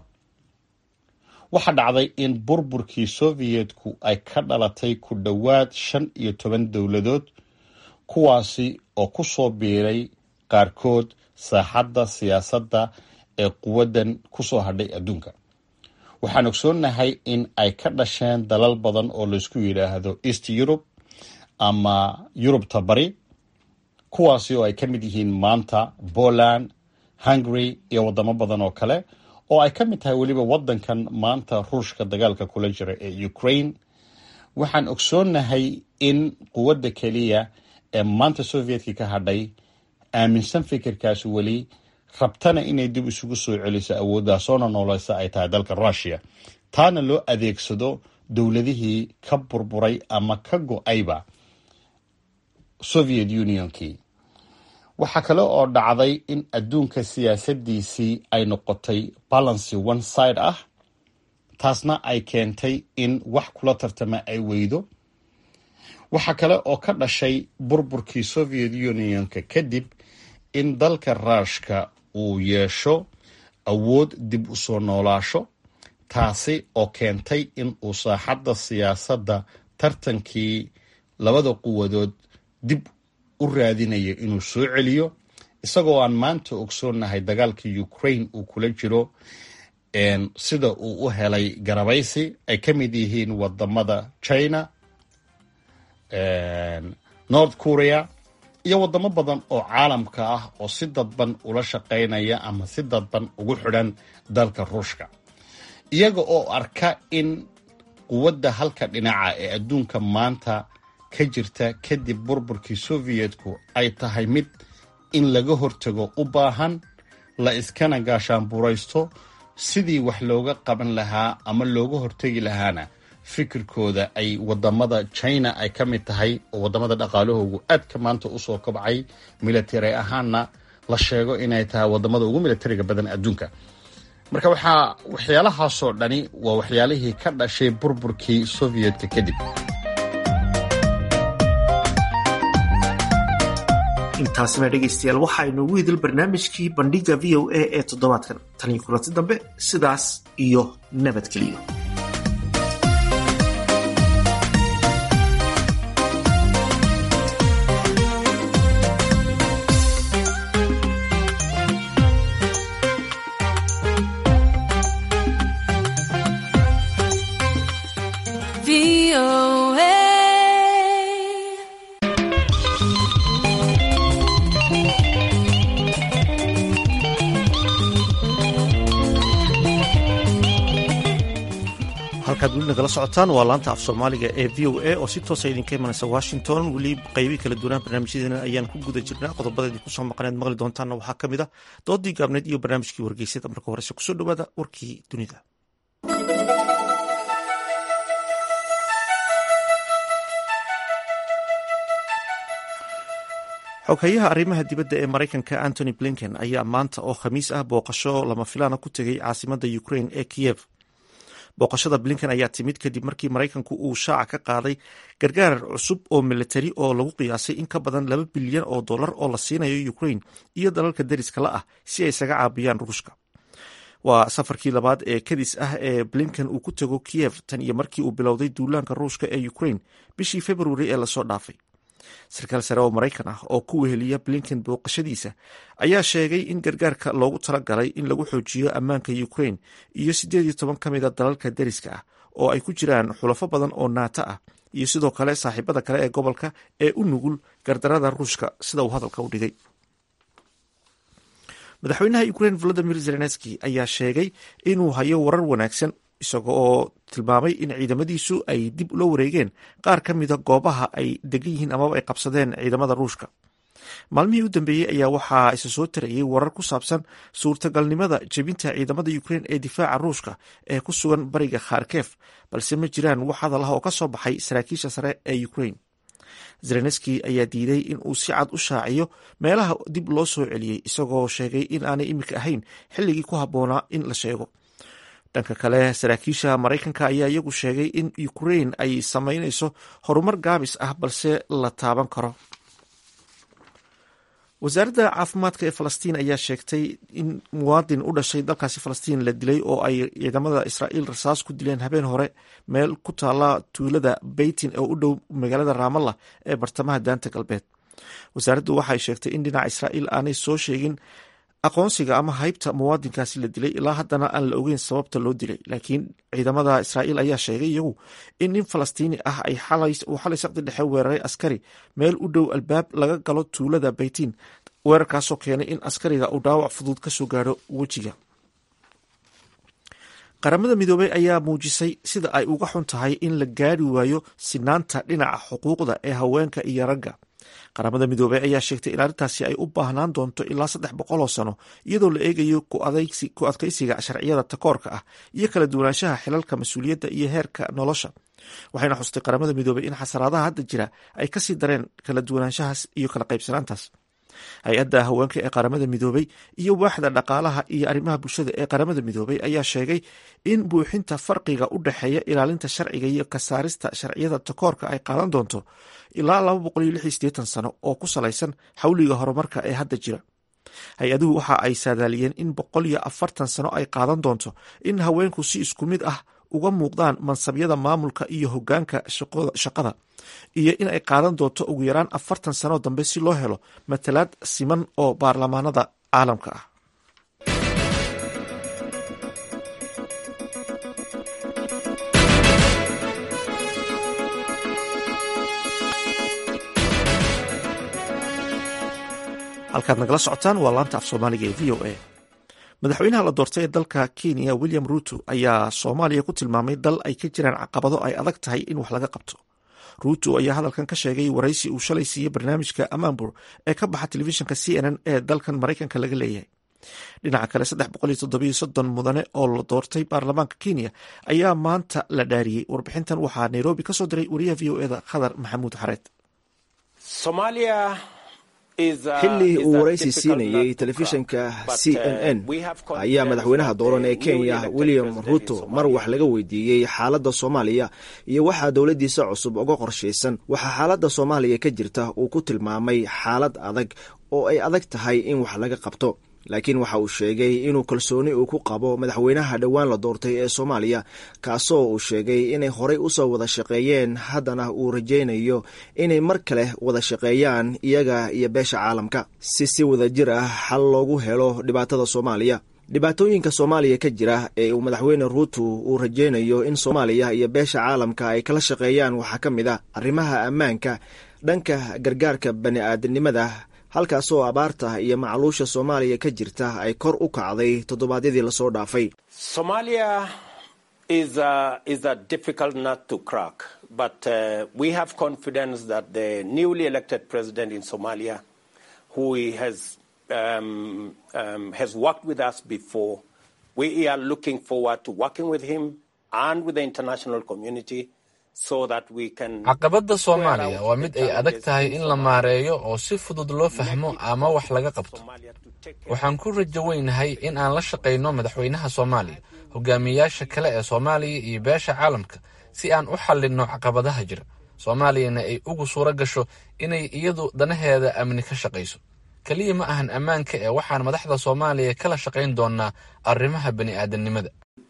waxaa dhacday in burburkii sovietku ay ka dhalatay ku dhowaad shan iyo toban dowladood kuwaasi oo ku soo biiray qaarkood saaxadda siyaasadda ee quwaddan ku soo hadhay adduunka waxaan ogsoonnahay in ay ka dhasheen dalal badan oo laysku yidhaahdo east europe ama yurubta bari kuwaasi oo ay ka mid yihiin maanta poland hungary iyo waddamo badan oo kale oo ay ka mid tahay weliba waddankan maanta ruushka dagaalka kula jira ee ukraine waxaan ogsoonnahay in quwadda keliya ee maanta sovietkii ka hadhay aaminsan fikirkaas weli rabtana inay dib isugu soo celiso awoodaasoona nooleysa ay tahay dalka rushia taana loo adeegsado dowladihii ka burburay ama ka go-ayba soviet unionkii waxaa kale oo dhacday in adduunka siyaasadiisii ay noqotay balancy one side ah taasna ay keentay in wax kula tartama ay weydo waxaa kale oo ka dhashay burburkii soviet unionka kadib in dalka ruushka uu yeesho awood dib u soo noolaasho taasi oo keentay in uu saaxadda siyaasadda tartankii labada quwadood dib u raadinayo inuu soo celiyo isagoo aan maanta ogsoonnahay dagaalkii ukraine uu kula jiro sida uu u helay garabaysi ay ka mid yihiin wadamada china north korea iyo wadamo badan oo caalamka ah oo si dadban ula shaqaynaya ama si dadban ugu xidhan dalka ruushka iyaga oo arka in quwadda halka dhinaca ee adduunka maanta ka jirta kadib burburkii sovietku ay tahay mid in laga hortago u baahan la iskana gaashaanburaysto sidii wax looga qaban lahaa ama looga hortegi lahaana fikirkooda ay wadamada china ay ka mid tahay oo wadamada dhaqaalahoogu aadka maanta usoo kobcay military ahaanna la sheego inay tahay wadamada ugu militariga badan adduunka marka waxaa waxyaalahaasoo dhani waa waxyaalihii ka dhashay burburkii sovietka kadib
intaasina dhegaystayaal waxaa inoogu hidil barnaamijkii bandhiga v o a ee toddobaadkan tan iyo kulanti dambe sidaas iyo nabadgeliyo halkaad weli nagala socotaan waa laanta af soomaaliga ee v o a oo si toosa idinka imanaysa washington weli qaybii kala duwanaan barnaamijyadeena ayaan ku guda jirnaa qodobada idinku soo maqaneed maqli doontaanna waxaa ka mid a doodii gaabneed iyo barnaamijkii wargeysada marka horese kusoo dhowaada warkii dunida xoghayaha arrimaha dibadda ee maraykanka antony blinken ayaa maanta oo khamiis ah booqasho lama filaana ku tegay caasimada ukraine ee kiyev booqashada blinken ayaa timid kadib markii maraykanku uu shaaca ka qaaday gargaar cusub oo militari oo lagu qiyaasay in ka badan laba bilyan oo dollar oo la siinayo ukraine iyo dalalka deriska la ah si ay isaga caabiyaan ruushka waa safarkii labaad ee kadis ah ee blinken uu ku tego kiyev tan iyo markii uu bilowday duulaanka ruushka ee ukraine bishii februari ee lasoo dhaafay sarkaal sare oo maraykan ah oo ku weheliya blinken booqashadiisa ayaa sheegay in gargaarka loogu talagalay in lagu xoojiyo ammaanka ukraine iyo siddeed iyo toban ka mid a dalalka deriska ah oo ay ku jiraan xulafo badan oo naato ah iyo sidoo kale saaxiibada kale ee gobolka ee u nugul gardarada ruushka sida uu hadalka u dhigay madaxweynaha ukraine volodimir zelenski ayaa sheegay inuu hayo warar wanaagsan isaga oo tilmaamay in ciidamadiisu ay dib ula wareegeen qaar ka mida goobaha ay degan yihiin amaba ay qabsadeen ciidamada ruushka maalmihii u dambeeyey ayaa waxaa isa soo tarayay warar ku saabsan suurtagalnimada jebinta ciidamada ukraine ee difaaca ruushka ee ku sugan bariga kharkef balse ma jiraan wax hadal ah oo ka soo baxay saraakiisha sare ee ukraine zelenski ayaa diiday in uu si cad u shaaciyo meelaha dib loo soo celiyey isagoo sheegay in aanay imika ahayn xilligii ku habboonaa in la sheego dhanka kale saraakiisha maraykanka ayaa iyagu sheegay in ukraine ay sameynayso horumar gaabis ah balse la taaban karo wasaaradda caafimaadka ee falastiin ayaa sheegtay in muwaadin u dhashay dalkaasi falastiin la dilay oo ay ciidamada israa'iil rasaas ku dileen habeen hore meel ku taala tuulada beytin oo u dhow magaalada raamalla ee bartamaha daanta galbeed wasaaraddu waxay sheegtay in dhinaca israa'iil aanay soo sheegin aqoonsiga ama haybta muwaadinkaasi la dilay ilaa haddana aan la ogeyn sababta loo dilay laakiin ciidamada israa'iil ayaa sheegay iyagu in nin falastiini ah ay uu xalay saqdi dhexe weeraray askari meel u dhow albaab laga galo tuulada baytiin weerarkaasoo keenay in askariga uu dhaawac fudud ka soo gaadho wejiga qaramada midoobey ayaa muujisay sida ay uga xun tahay in la gaari waayo sinaanta dhinaca xuquuqda ee haweenka iyo ragga qaramada midoobey ayaa sheegtay in arrintaasi ay u baahnaan doonto ilaa saddex boqol oo sano iyadoo la eegayo ku adkaysiga sharciyada takoorka ah iyo kala duwanaanshaha xilalka mas-uuliyadda iyo heerka nolosha waxayna xustay qaramada midoobey in xasaraadaha hadda jira ay kasii dareen kala duwanaanshahaas iyo kala qaybsanaantaas hay-adda haweenka ee qaramada midoobey iyo waaxda dhaqaalaha iyo arrimaha bulshada ee qaramada midoobey ayaa sheegay in buuxinta farqiga u dhexeeya ilaalinta sharciga iyo kasaarista sharciyada takoorka ay qaadan doonto ilaa laba boqol iyo lix iyo siddeetan sano oo ku salaysan xawliga horumarka ee hadda jira hay-aduhu waxa ay saadaaliyeen in boqol iyo afartan sano ay qaadan doonto in haweenku si isku mid ah uga muuqdaan mansabyada maamulka iyo hogaanka shaqada iyo in ay qaadan doonto ugu yaraan afartan sano dambe si loo helo matalaad siman oo baarlamaanada caalamka ah halkaad nagala socotaan waa laanta af soomaaliga ee v o a madaxweynaha la doortay ee dalka kenya william ruuto ayaa soomaaliya ku tilmaamay dal ay ka jiraan caqabado ay adag tahay in wax laga qabto ruuto ayaa hadalkan ka sheegay waraysi uu shalay siiyey barnaamijka amambur ee ka baxa telefishinka c n n ee dalkan maraykanka laga leeyahay dhinaca kale saddex boqol iyo toddobiyo soddon mudane oo la doortay baarlamaanka kenya ayaa maanta la dhaariyey warbixintan waxaa nairobi ka soo diray wariyaha v o eda khadar maxamuud xareed
Somalia xilli uu waraysi siinayey telefishinka c n n ayaa madaxweynaha dooran ee kenya william ruto mar wax laga weydiiyey xaaladda soomaaliya iyo waxaa dowladdiisa cusub uga qorshaysan waxaa xaaladda soomaaliya ka jirta uu ku tilmaamay xaalad adag oo ay adag tahay in wax laga qabto laakiin waxa uu sheegay inuu kalsooni uu ku qabo madaxweynaha dhowaan la doortay ee soomaaliya kaasoo uu sheegay inay horey usoo wada shaqeeyeen haddana uu rajaynayo inay mar kale wada shaqeeyaan iyaga iyo beesha caalamka si si wada jir ah xal loogu helo dhibaatada soomaaliya dhibaatooyinka soomaaliya ka jira ee uu madaxweyne ruuto uu rajaynayo in soomaaliya iyo beesha caalamka ay kala shaqeeyaan waxaa ka mid ah arrimaha ammaanka dhanka gargaarka bani aadamnimada halkaasoo abaarta iyo macluusha soomaaliya ka jirta ay kor u kacday toddobaadyadii lasoo dhaafay
caqabadda soomaaliya waa mid ay adag tahay in la maareeyo oo si fudud loo fahmo ama wax laga qabto waxaan ku rajo weynahay in aan la shaqayno madaxweynaha soomaaliya hogaamiyayaasha kale ee soomaaliya iyo beesha caalamka si aan u xallinno caqabadaha jira soomaaliyana ay ugu suuro gasho inay iyadu danaheeda amni ka shaqayso keliya ma ahan ammaanka ee waxaan madaxda soomaaliya kala shaqayn doonaa arrimaha bani aadamnimada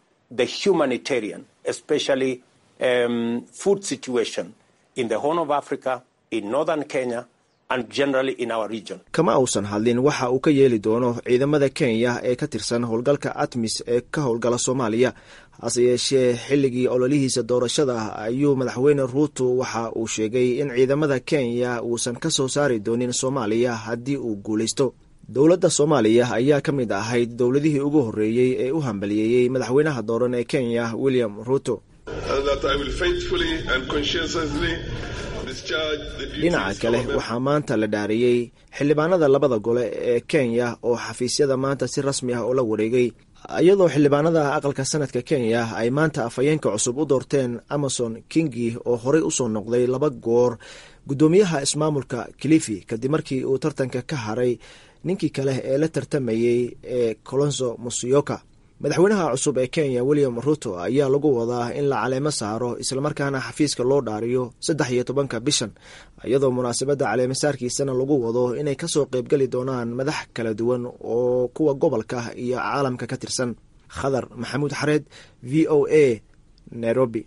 Um, food situation in the Horn of Africa, in northern Kenya, and generally in our region.
kama uusan hadlin waxa uu ka yeeli doono ciidamada kenya ee ka tirsan howlgalka atmis ee ka howlgala soomaaliya hase yeeshee xilligii ololihiisa doorashada ayuu madaxweyne ruuto waxa uu sheegay in ciidamada kenya uusan ka soo saari doonin soomaaliya haddii uu guulaysto dowladda soomaaliya ayaa ka mid ahayd dowladihii ugu horreeyey ee u hambaliyeeyey madaxweynaha dooran ee kenya william ruuto dhinaca kale waxaa maanta la dhaariyey xildhibaanada labada gole ee kenya oo xafiisyada maanta si rasmi ah oo la wareegay iyadoo xildhibaanada aqalka sanadka kenya ay maanta afhayeenka cusub u doorteen amason kingi oo horey usoo noqday laba goor guddoomiyaha ismaamulka kilifi kadib markii uu tartanka ka haray ninkii kale ee la tartamayey ee colonso musioka madaxweynaha cusub ee kenya william ruto ayaa lagu wadaa in la caleemo saaro islamarkaana xafiiska loo dhaariyo saddex iyo tobanka bishan iyadoo munaasabadda caleemasaarkiisana lagu wado inay kasoo qeybgeli doonaan madax kala duwan oo kuwa gobolka iyo caalamka ka tirsan khadar maxamuud xareed v o a nairobi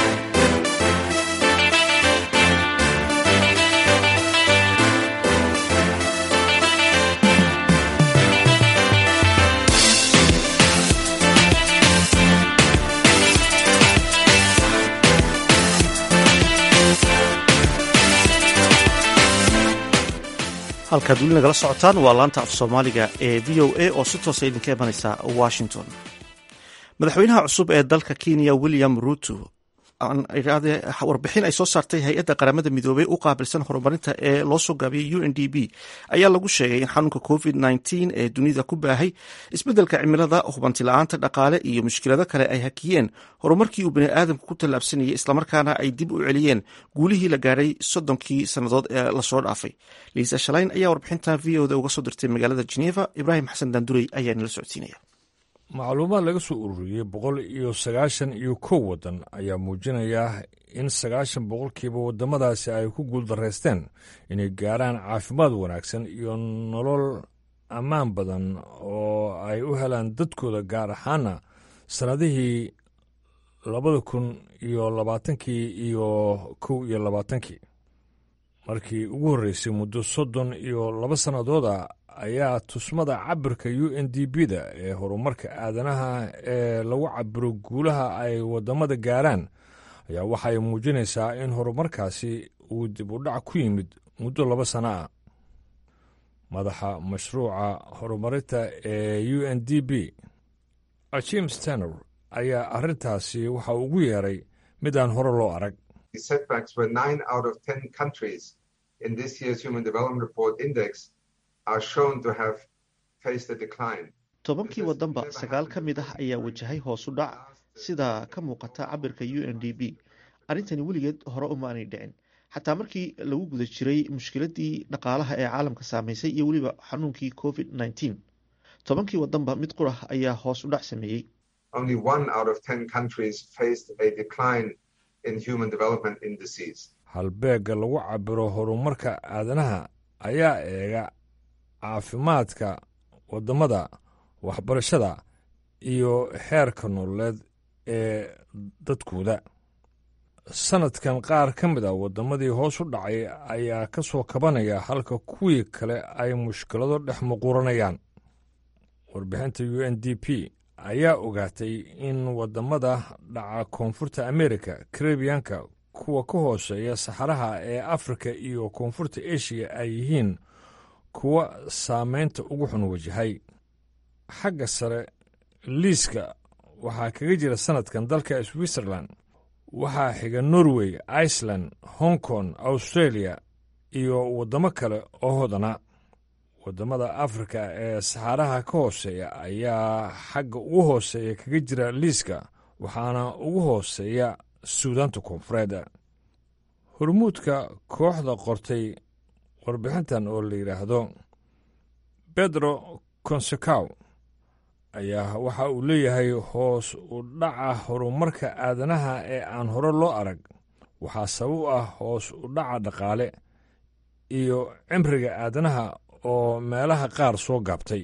halkaad weli nagala socotaan waa laanta af soomaaliga ee v o a oo si toosa idinka imanaysa washington madaxweynaha cusub ee dalka kenya william ruto warbixin ay soo saartay hay-adda qaramada midoobey u qaabilsan horumarinta ee loo soo gaabiyey u n d b ayaa lagu sheegay in xanuunka covid nteen ee dunida ku baahay isbeddelka cimilada hubanti-la-aanta dhaqaale iyo mushkilado kale ay hakiyeen horumarkii uu baniaadamku ku tallaabsanayay islamarkaana ay dib u celiyeen guulihii la gaadhay soddonkii sannadood ee lasoo dhaafay liisa shalayn ayaa warbixintan v oda uga soo dirtay magaalada geneva ibraahim xasan daandurey ayaa nala socodsiinaya
macluumaad laga soo ururiyey boqol iyo sagaashan iyo kow waddan ayaa muujinaya in sagaashan boqolkiiba waddamadaasi ay ku guuldaraysteen inay gaarhaan caafimaad wanaagsan iyo nolol ammaan badan oo ay u helaan dadkooda gaar ahaana sannadihii labada kun iyo labaatankii iyo kow iyo labaatankii markii ugu horreysay muddo soddon iyo laba sannadooda ayaa tusmada cabirka u n d b da ee horumarka aadanaha ee lagu cabiro guulaha ay waddamada gaaraan ayaa waxay muujinaysaa in horumarkaasi uu dib u dhac ku yimid muddo laba sana ah madaxa mashruuca horumarinta ee u n d b jim stanor ayaa arrintaasi waxa ugu yeeray mid aan hore loo arag
tobankii waddanba sagaal ka mid ah ayaa wajahay hoos u dhac sida ka muuqata cabirka u n d b arrintani weligeed hore uma aanay dhicin xataa markii lagu guda jiray mushkiladii dhaqaalaha ee caalamka saameysay iyo weliba xanuunkii covid nneteen tobankii wadanba mid qurah ayaa hoos u dhac sameeyey
halbeegga lagu cabiro horumarka aadanaha ayaa eega caafimaadka waddamada waxbarashada iyo xeerka nololeed ee dadkooda sanadkan qaar ka mid a waddamadii hoos u dhacay ayaa ka soo kabanaya halka kuwii kale ay mushkilado dhex muquuranayaan warbixinta u n d p ayaa ogaatay in waddamada dhaca koonfurta amerika karebiyanka kuwa ka hooseeya saxaraha ee afrika iyo koonfurta eshiya ay yihiin kuwa saameynta ugu xun wajahay xagga sare liiska waxaa kaga jira sanadkan dalka switzerland waxaa xiga norway iceland hong kong australia iyo waddamo kale oo hodana waddamada afrika ee saxaaraha ka hooseeya ayaa xagga ugu hooseeya kaga jira liiska waxaana ugu hooseeya suudaanta koonfureed hormuudka kooxda qortay warbixintan oo la yidhaahdo bedro consecow ayaa waxa uu leeyahay hoos u dhaca horumarka aadanaha ee aan hore loo arag waxaa sabab u ah hoos u dhaca dhaqaale iyo cimriga aadanaha oo meelaha qaar soo gaabtay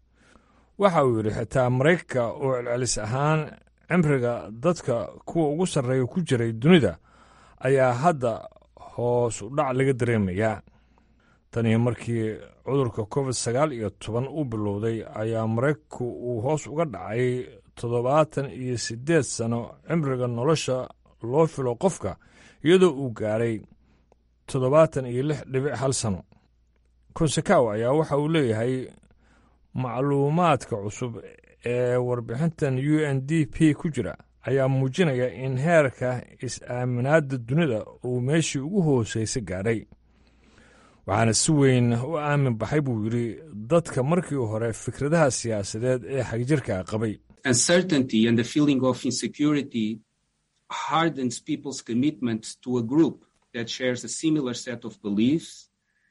waxa uu yidhi xitaa maraykanka oo celcelis ahaan cimriga dadka kuwa ugu sarreeya ku jiray dunida ayaa hadda hoos u dhac laga dareemayaa tanii markii cudurka covid sagaal iyo toban u bilowday ayaa maraykanku uu hoos uga dhacay toddobaatan iyo siddeed sano cimriga nolosha loo filo qofka iyadoo uu gaaray toddobaatan iyo lix dhibic hal sano konsekaw ayaa waxa uu leeyahay macluumaadka cusub ee warbixintan u n d p ku jira ayaa muujinaya in heerka is-aaminaadda dunida uu meeshii ugu hooseysa gaadhay waxaana si weyn u aamin baxay buu yidhi dadka markii hore fikradaha siyaasadeed ee xagjirka qabay
uncertainty and the feeling of insecurity hardens people's commitment to a group that shares a similar set of beliefs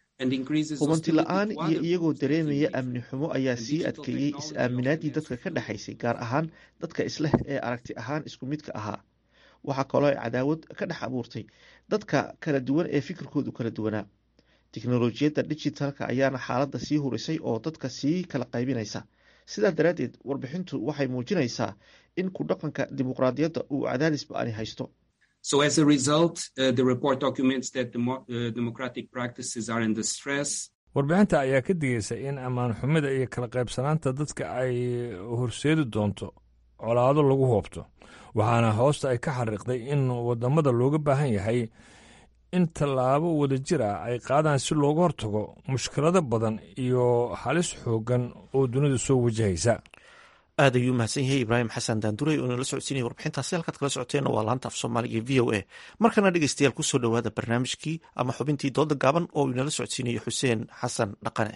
hubanti la-aan iyo iyagoo dareemaya amni xumo ayaa sii adkeeyey is-aaminaadii dadka ka dhexaysay gaar ahaan dadka isleh ee aragti ahaan isku midka ahaa waxaa kaloo ay cadaawad ka dhex abuurtay dadka kala duwan ee fikirkoodu kala duwanaa tiknolojiyadda digitalka ayaana xaaladda sii hurisay oo dadka sii kala qaybinaysa sidaa daraaddeed warbixintu waxay muujinaysaa in ku dhaqanka dimuqraadiyadda uu cadaadis ba-ani haysto
So as a result, uh, the report documents that demo uh, democratic practices are under stress.
warbixinta ayaa ka digaysa in ammaan xumida iyo kala qaybsanaanta dadka ay horseedi doonto colaado lagu hoobto waxaana hoosta ay ka xariiqday in wadamada looga baahan yahay in tallaabo wadajir ah ay qaadaan si looga hortago mushkilado badan iyo halis xooggan oo dunida soo wajahaysa
aad ayuu mahadsan yahay ibraahim xasan daanduray oo inala socodsiinaya warbixintaasi halkaad kala socoteenna waa laanta af soomaaliga v o a markana dhegeystayaal kusoo dhowaada barnaamijkii ama xubintii dooda gaaban oo inala socodsiinayo xuseen xasan dhaqane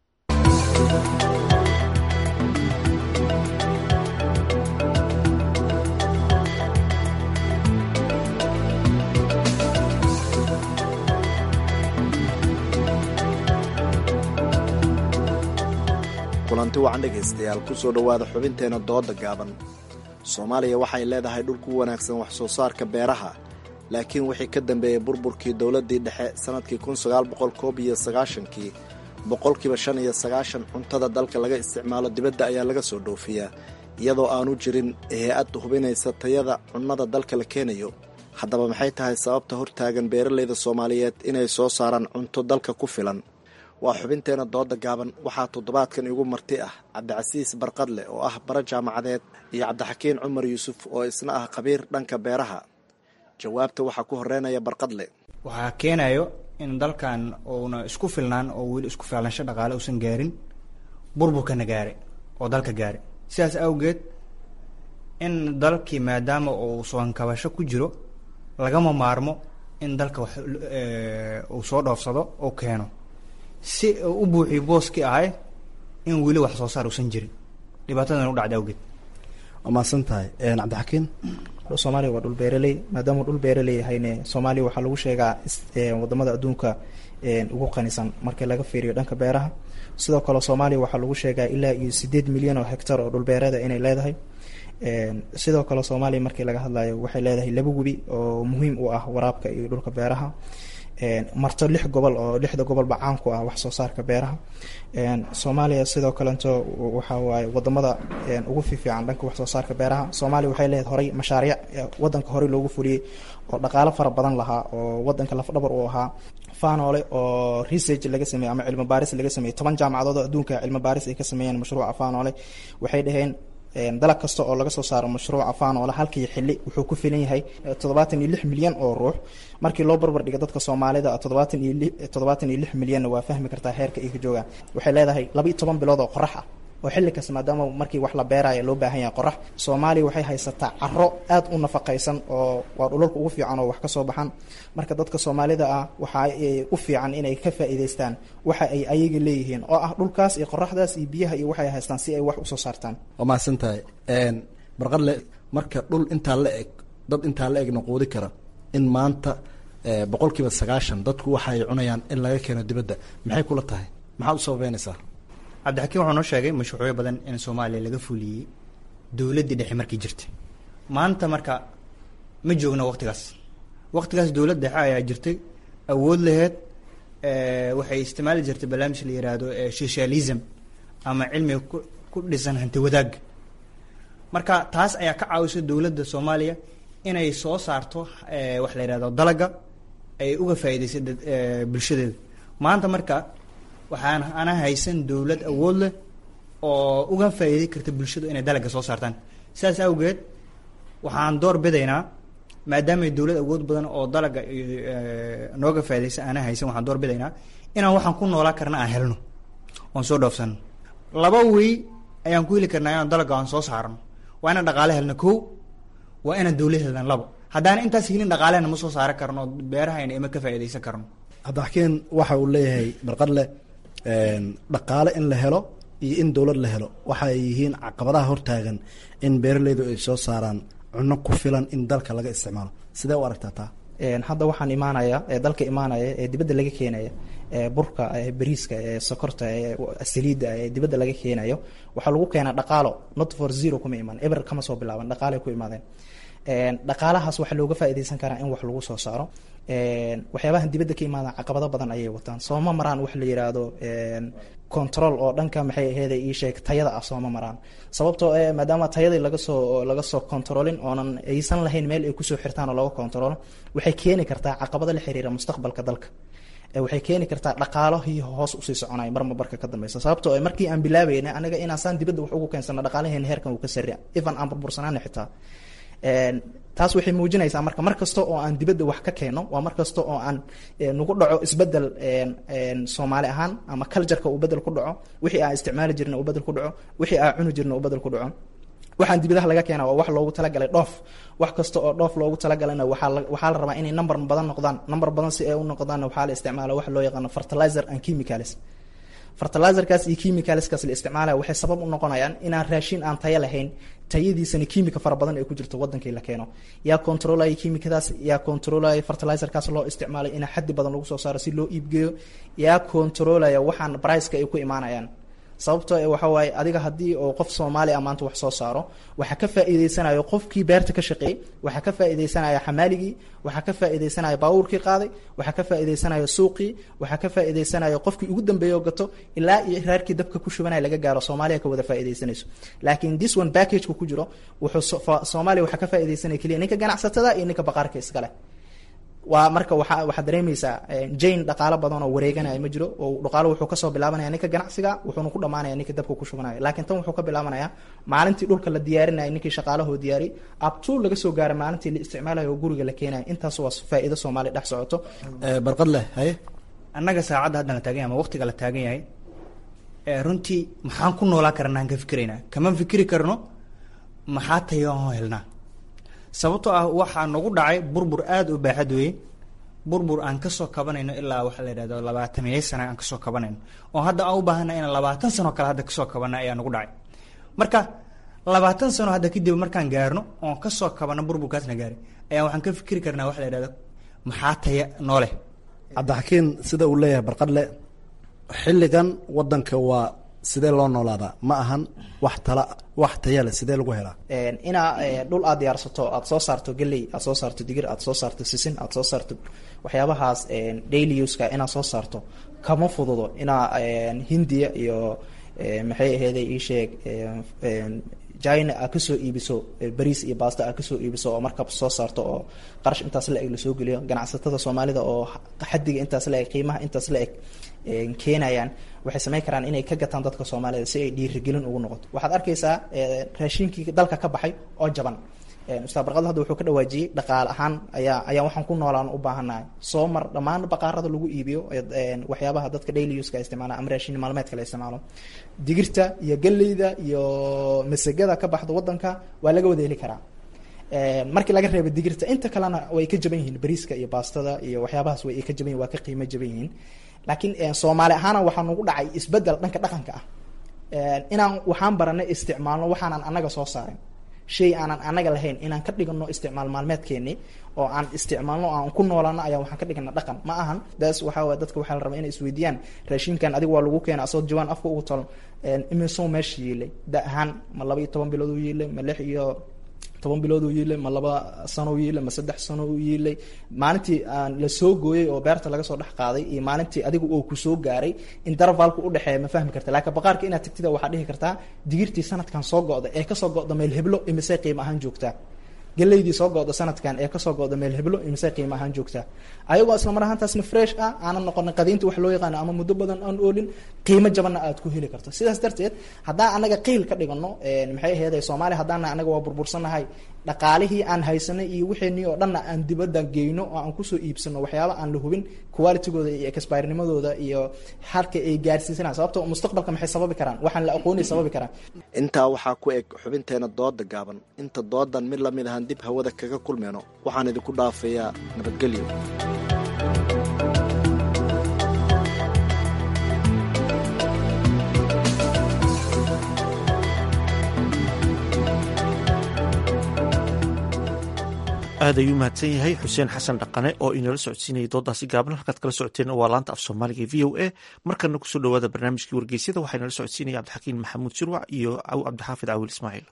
kulanti wacan dhegaystayaal kusoo dhowaada xubinteena dooda gaaban soomaaliya waxay leedahay dhul ku wanaagsan wax soo saarka beeraha laakiin wixii ka dambeeyey burburkii dowladdii dhexe sannadkii kun sagaal boqol koob iyo sagaashankii boqolkiiba shan iyo sagaashan cuntada dalka laga isticmaalo dibadda ayaa laga soo dhoofiyaa iyadoo aanu jirin hay-ad hubinaysa tayada cunnada dalka la keenayo haddaba maxay tahay sababta hortaagan beeralayda soomaaliyeed inay soo saaraan cunto dalka ku filan waa xubinteena dooda gaaban waxaa toddobaadkan igu marti ah cabdicasiis barqadle oo ah bara jaamacadeed iyo cabdixakiin cumar yuusuf oo isna ah khabiir dhanka beeraha jawaabta waxaa ku horeynaya barqadle
waxaa keenayo in dalkan uuna isku filnaan oo weli isku filansho dhaqaale uusan gaarin burburkana gaare oo dalka gaare sidaas awgeed in dalkii maadaama uu soonkabasho ku jiro lagama maarmo in dalka wax uu soo dhoofsado oo keeno si u buuxiyo booskii ahay in weli wax soo saar uusan jirin dhibaatadan u dhacda awgeed
waa mahadsan tahay cabdixakiin
soomaaliya waa dhul beeraley maadaama dhul beeraley yahayne soomaaliya waxaa lagu sheegaa wadamada adduunka ugu qanisan marka laga fiiriyo dhanka beeraha sidoo kale soomaaliya waxaa lagu sheegaa ilaa iyo sideed milyan oo hectar oo dhulbeereeda inay leedahay sidoo kale soomaaliya markii laga hadlayo waxay leedahay laba webi oo muhiim u ah waraabka iyo dhulka beeraha marto lix gobol oo lixda gobolba caan ku ah wax soo saarka beeraha soomaaliya sidoo kalento waxa waaye wadamada ugu fiifiican dhanka wax soo saarka beeraha soomaaliya waxay leedahay horay mashaariic wadanka horey loogu fuliyey oo dhaqaalo fara badan lahaa oo wadanka lafdhabar u ahaa fanole oo research laga sameeyey ama cilmi baaris laga sameeyey toban jaamacadood oo adduunka cilmi baaris ay ka sameeyeen mashruuca fanole waxay dhaheen dalag kasta oo laga soo saaro mashruuca fanole halkii xili wuxuu ku filan yahay toddobaatan iyo lix milyan oo ruux markii loo barbar dhigo dadka soomaalida toddobaatan iyo li toddobaatan iyo lix milyanna waa fahmi kartaa heerka ay ka joogaan waxay leedahay laba iyo toban bilood oo qorax ah oo xilli kasta maadaama markii wax la beeraya loo baahan yahay qorax soomaaliya waxay haysataa caro aad u nafaqaysan oo waa dhulalka ugu fiican oo wax ka soo baxan marka dadka soomaalida ah waxa u fiican inay ka faa'iidaystaan waxa ay ayaga leeyihiin oo ah dhulkaas iyo qoraxdaas iyo biyaha iyo waxay haystaan si ay wax usoo saartaan
waa mahadsan tahay barqadle marka dhul intaa la eg dad intaa la egna quudi kara in maanta boqol kiiba sagaashan dadku waxa ay cunayaan in laga keeno dibadda maxay kula tahay maxaad u sababeynaysaa
cabdixakiin wuxuu noo sheegay mashruucyo badan in soomaaliya laga fuliyey dowladdii dhexe markii jirtay maanta marka ma joogno waqtigaas waqtigaas dowlad dhexe ayaa jirtay awood laheed waxay isticmaali jirtay barnaamij la yiraahdo socialism ama cilmiga ku ku dhisan hanti wadaag marka taas ayaa ka caawisay dowladda soomaaliya inay soo saarto wax la yihahdo dalaga ay uga faa'iidaysay bulshadeeda maanta marka waxaan ana haysan dowlad awood leh oo uga faa'iiday karta bulshadu inay dalaga soo saartaan sidaas awgeed waxaan door bidaynaa maadaama dowlad awood badan oo dalaga nooga faa'iidaysa ana haysan waxaan door bidaynaa inaan waxaan ku noolaa karna aan helno oon soo dhoofsano laba wey ayaan ku heli karnaa inaan dalaga aan soo saarno waa inaan dhaqaale helno kow waa inaan dowlad helna labo haddaan intaas helin dhaqaalehna ma soo saaran karno beerahayna ima ka faa'iidaysan karno
cabdixakiin waxa uu leeyahay barqadle dhaqaale in la helo iyo in dowlad la helo waxa ay yihiin caqabadaha hortaagan in beeraleydu ay soo saaraan cunno ku filan in dalka laga isticmaalo sidee u aragtaa taa
hadda waxaan imaanaya ee dalka imaanaya ee dibadda laga keenaya ee burka ee bariiska ee sokorta ee saliidda ee dibadda laga keenayo waxaa lagu keenaa dhaqaalo not for zero kuma iman eber kama soo bilaaban dhaqaalay ku imaadeen dhaqaalahaas waxaa looga faa'iidaysan karaa in wax lagu soo saaro waxyaabahan dibadda ka imaadaan caqabado badan ayay wataan sooma maraan wax la yiraahdo control oo dhanka maxay aheyd ii sheeg tayada ah sooma maraan sababtoo eh maadaama tayadii laga soo laga soo controlin oonan aysan lahayn meel ay kusoo xirtaan oo laga controlo waxay keeni kartaa caqabado la xiriira mustaqbalka dalka waxay keeni kartaa dhaqaalahii hoos usii soconay marma barka ka dambeysa sababtoo markii aan bilaabayna anaga inaan saan dibadda wax ugu keensano dhaqaalaheena heerkan uu ka sarria even aan burbursanaana xitaa taas waxay muujinaysaa marka mar kasta oo aan dibadda wax ka keeno waa mar kasta oo aan nagu dhaco isbedel soomaali ahaan ama cultureka uu bedel ku dhaco wixii aan isticmaali jirna uu bedel ku dhaco wixii aan cuni jirna uu bedel ku dhaco waxaan dibadaha laga keena waa wax loogu talagalay dhoof wax kasta oo dhoof loogu talagalana waxaa waxaa la rabaa inay number badan noqdaan number badan si ay u noqdaanna waxaa la isticmaala wax loo yaqaano fertilizer and chemicals fertilizerkaas iyo chemicalskaas la isticmaalaya waxay sabab u noqonayaan inaan raashin aan tayo lahayn tayadiisana kiimika fara badan ay ku jirto wadankii la keeno yaa controlaya kiimikadaas yaa controlaya fertilizerkaas loo isticmaalay inaa xaddi badan lagu soo saaro si loo iibgeeyo yaa controlaya waxaan briceka ay ku imaanayaan sababtoo e waxa waaye adiga haddii oo qof soomaali ah maanta wax soo saaro waxaa ka faa'iideysanayo qofkii beerta ka shaqeeyey waxaa ka faa'iideysanaya xamaaligii waxaa ka faa'iideysanaya baabuurkii qaaday waxaa ka faa'iideysanaya suuqii waxaa ka faa'iideysanaya qofkii ugu dambeeya oo gato ilaa iyo raarkii dabka ku shubanaya laga gaaro soomaaliya ka wada faa'iideysanayso laakiin this one packageka ku jiro wuxuu soomaaliya waxaa ka faa'iideysanaya keliya ninka ganacsatada iyo ninka baqaarka iskale waa marka waa waxaad dareemaysaa jane dhaqaalo badan oo wareeganaya ma jiro oo dhaqaalo wuxuu kasoo bilaabanaya ninka ganacsiga wuxuuna ku dhamaanaya ninka dabka ku shubanaya laakiin tan wuxuu ka bilaabanaya maalintii dhulka la diyaarinaya ninkii shaqaalahoo diyaari abtuu laga soo gaara maalintii la isticmaalayo oo guriga la keenaya intaas waa faa'iido soomaaliya dhex socoto
barqad leh haye
annaga saacadda haddan la taagan yahay ama waqtiga la taagan yahay runtii maxaan ku noolaa karnaan ka fikiraynaa kama fikiri karno maxaa tayo helnaa sababtoo ah waxaa nagu dhacay burbur aada u baaxad weeye burbur aan kasoo kabanayno ilaa waxaa la yidhahdo labaatamiyo sana aan kasoo kabanayno oo hadda aan u baahana inaan labaatan sano kale hadda kasoo kabana ayaa nagu dhacay marka labaatan sano hadda kadib markaan gaarno oon kasoo kabano burburkaasna gaaray ayaa waxaan ka fikiri karnaa wax la yidhahdo maxaa taya noo leh
cabdixakiin sida uu leeyahay barqadle xilligan wadanka waa sidee loo noolaadaa ma ahan wax tala wax taya leh sidee lagu helaa
inaa dhul aad diyaarsato aad soo saarto geley aad soo saarto digir aad soo saarto sisin aad soo saarto waxyaabahaas daily uska inaad soo saarto kama fududo inaa hindiya iyo maxay aheeday ii sheeg china aad kasoo iibiso bariis iyo basta aad kasoo iibiso oo markab soo saarto oo qarash intaas la eg lasoo geliyo ganacsatada soomaalida oo xadiga intaas la eg qiimaha intaas la eg keenayaan waxay samayn karaan inay ka gataan dadka soomaalida si ay dhiirigelin ugu noqoto waxaad arkaysaa raashinkii dalka ka baxay oo jaban ustaad barqado hadda wuxuu ka dhawaajiyey dhaqaale ahaan ayaa ayaa waxaan ku noolaan u baahannahay soo mar dhammaan baqaarada lagu iibiyo waxyaabaha dadka daily uska isticmaala ama raashin maalmeedka la isticmaalo digirta iyo galleyda iyo masagada ka baxda wadanka waa laga wada heli karaa markii laga reebo digirta inta kalena way ka jaban yihiin bariiska iyo baastada iyo waxyaabahaas way ka jaban yihin waa ka qiimo jaban yihiin laakiin soomaali ahaana waxaa nagu dhacay isbedel dhanka dhaqanka ah inaan waxaan baranay isticmaalno waxaanan anaga soo saarin shay aanan anaga lahayn inaan ka dhigano isticmaal maalmeedkeeni oo aan isticmaalno aan ku noolaano ayaa waxaan ka dhigana dhaqan ma ahan daas waxaa waye dadka waxaa la rabaa inay isweydiiyaan raashinkan adiga waa lagu keena asoo jawaan afka ugu talo imisoo meesha yiilay da ahaan ma laba iyo toban bilood u yiilay ma lix iyo toban bilood uu yiilay ma laba sano u yiilay ma saddex sano u yiilay maalintii aan la soo gooyey oo beerta laga soo dhex qaaday iyo maalintii adiga oo ku soo gaaray intervalka udhexeeya ma fahmi karta laakiin baqaarka inaad tagtida waxaad dhihi kartaa digirtii sanadkan soo go'da ee kasoo go'da meel heblo imisay qiimo ahaan joogtaa galeydii soo go'da sanadkan ee kasoo go'da meel heblo imisay qiimo ahaan joogtaa ayagoo isla mar ahaantaasna fresh ah aanan noqonin qadiinta wax loo yaqaano ama muddo badan aan oolin qiimo jabanna aad ku heli karto sidaas darteed haddaan anaga qiil ka dhigano maxay aheeday soomaaliya haddaana anaga waa burbursanahay dhaqaalihii aan haysanay iyo wixeenii oo dhanna aan dibadda geyno oo aan kusoo iibsano waxyaaba aan la hubin qualitygooda iyo expirennimadooda iyo halka ay gaarsiisanaan sababto mustaqbalka maxay sababi karaan waxaan la aqoonay sababi karaan
intaa waxaa ku eg xubinteena dooda gaaban inta doodan mid lamid ahaan dib hawada kaga kulmeyno waxaan idinku dhaafayaa nabadgelyo
aad ayuu mahadsan yahay xuseen xasan dhaqane oo inala socodsiinayay doodaasi gaaban halkaad kala socoteen waa laanta af soomaaliga v o a markana kusoo dhawaada barnaamijkii wargeysyada waxaa inala socodsiinaya cabdixakiin maxamuud shirwac iyo cabdixaafid cawil ismaaciil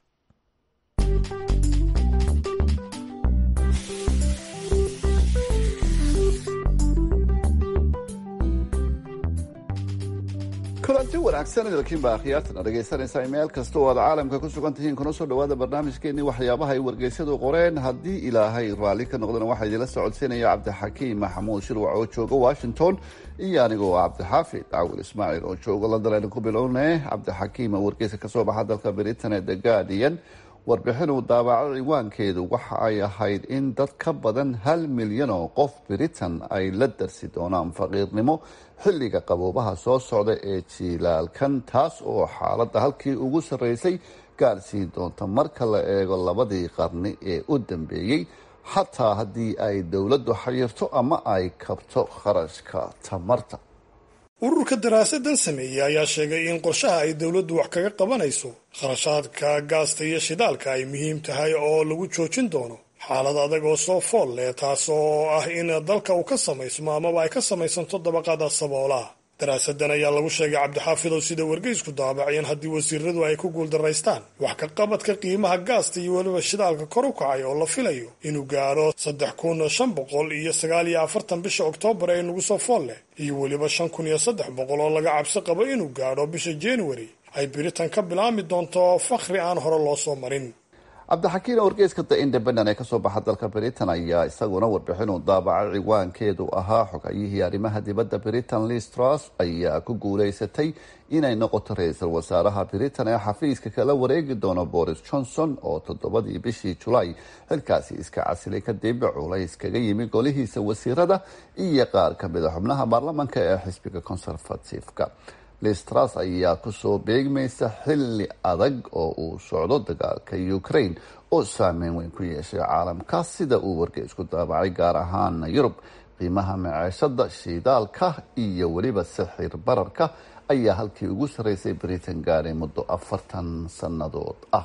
kulanti wanaagsan idalkiinbaa akhyaartana dhegaysanaysaa meel kasta oo aad caalamka ku sugan tihiin kuna soo dhawaada barnaamijkeenii waxyaabaha ay wargeysyadu qoreen haddii ilaahay raalli ka noqdana waxaa idinla socodsiinaya cabdixakiim maxamuud shirwac oo jooga washington iyo anigoo cabdixaafid cawil ismaaciil oo jooga london aynu ku bilowne cabdixakiim oo wargeysa kasoo baxa dalka britain ee the guardian warbixin uu daabaco ciwaankeedu waxa ay ahayd in dad ka badan hal milyan oo qof britain ay la darsi doonaan faqiirnimo xilliga qaboobaha soo socda ee jiilaalkan taas oo xaaladda halkii ugu sarreysay gaarsiin doonta marka la eego labadii qarni ee u dambeeyey xataa haddii ay dowladdu xayirto ama ay kabto kharashka tamarta
ururka daraasadan sameeyey ayaa sheegay in qorshaha ay dowladdu wax kaga qabanayso kharashaadka gaasta iyo shidaalka ay muhiim tahay oo lagu joojin doono xaalad adag oo soo fool leh taas oo ah in dalka uu ka samaysmo amaba ay ka samaysanto dabaqada saboolaha daraasadan ayaa lagu sheegay cabdixaafidow sida wargeysku daabaceen haddii wasiiradu ay ku guuldaraystaan wax ka qabadka qiimaha gaasta iyo weliba shidaalka kor u kacay oo la filayo inuu gaadho saddex kun shan boqol iyo sagaal iyo afartan bisha oktoobar ee nagu soo fool leh iyo weliba shan kun iyo saddex boqol oo laga cabsi qabo inuu gaadho bisha january ay biritan ka bilaami doonto fakhri aan hore loo soo marin
cabdixakiin wargeyska the independent ee kasoo baxa dalka britain ayaa isaguna warbixin uu daabacay ciwaankeedu ahaa xogayihii arrimaha dibadda britain listras ayaa ku guuleysatay inay noqoto ra-iisul wasaaraha britain ee xafiiska kala wareegi doono boris johnson oo toddobadii bishii julaay xilkaasi iska casilay kadib culays kaga yimi golihiisa wasiirada iyo qaar kamida xubnaha baarlamanka ee xisbiga conservative-ka listras ayaa kusoo beegmaysa xilli adag oo uu socdo dagaalka ukraine oo saameyn weyn ku yeeshay caalamka sida uu wargeysku daabacay gaar ahaan yurub qiimaha maceeshada shiidaalka iyo weliba sixir bararka ayaa halkii ugu sarreysay britain gaadhay muddo afartan sannadood ah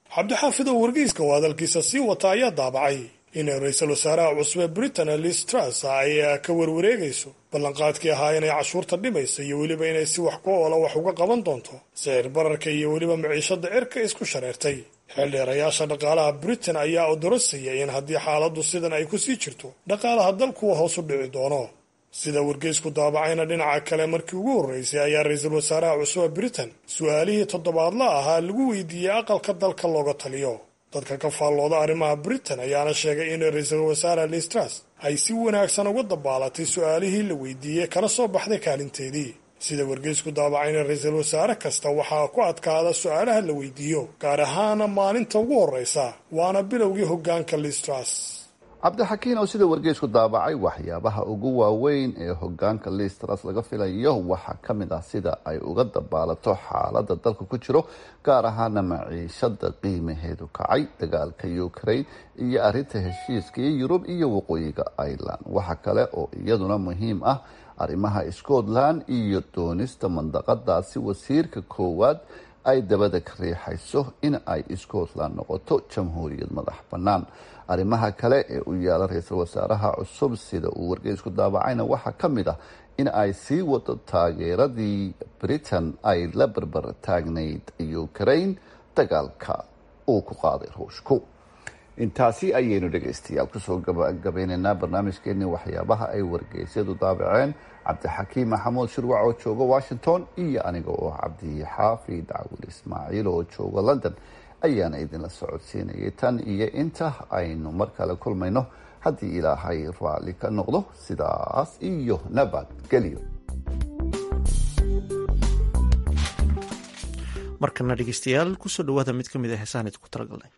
cabdixaafid oo wargeyska oo hadalkiisa sii wata ayaa daabacay in ra-iisul wasaaraha cusub ee britain liz truss ay ka warwareegayso ballanqaadkii ahaa inay cashuurta dhimaysa iyo weliba inay si wax ku oola wax uga qaban doonto sicir bararka iyo weliba maciishada cirka isku shareertay xildheerayaasha dhaqaalaha britain ayaa odorosaya in haddii xaaladdu sidan ay ku sii jirto dhaqaalaha dalkuwa hoos u dhici doono sida wargeysku daabacayna dhinaca kale markii ugu horreysay ayaa ra-iisul wasaaraha cusub ee britain su-aalihii toddobaadla ahaa lagu weydiiyey aqalka dalka looga taliyo dadka ka faallooda arrimaha britain ayaana sheegay in ra-iisul wasaare liz truss ay si wanaagsan uga dabaalatay su-aalihii la weydiiyey kana soo baxday kaalinteedii sida wargeysku daabacayna ra-iisul wasaare kasta waxaa ku adkaada su-aalaha la weydiiyo gaar ahaana maalinta ugu horreysa waana bilowgii hoggaanka liz truss
cabdixakiin oo sida wargeysku daabacay waxyaabaha ugu waaweyn ee hogaanka liistras laga filayo waxaa ka mid ah sida ay uga dabaalato xaalada dalka ku jiro gaar ahaana maciishada qiimaheedu kacay dagaalka ukraine iyo arinta heshiiska iyo yurub iyo waqooyiga ireland waxa kale oo iyaduna muhiim ah arrimaha scotland iyo doonista mandaqadaasi wasiirka koowaad ay dabada ka riixayso in ay scotland noqoto jamhuuriyad madax bannaan arrimaha kale ee u yaala ra-iisul wasaaraha cusub sida uu wargeysku daabacayna waxaa ka mid ah in ay sii wado taageeradii britain ay la barbar taagnayd ukraine dagaalka uu ku qaaday ruushku intaasi ayaynu dhegaystayaal kusoo gabagabeynaynaa barnaamijkeenii waxyaabaha ay wargeysyadu daabaceen cabdixakiim maxamuud shirwac oo jooga washington iyo aniga oo cabdixaafid cawil ismaaciil oo jooga london ayaana idinla socodsiinayay tan iyo inta aynu mar kale kulmayno haddii ilaahay raalli ka noqdo sidaas iyo nabadgelyo
markana dhegeystayaal kusoo dhawaada mid ka mid a heesaan idinku talagalnay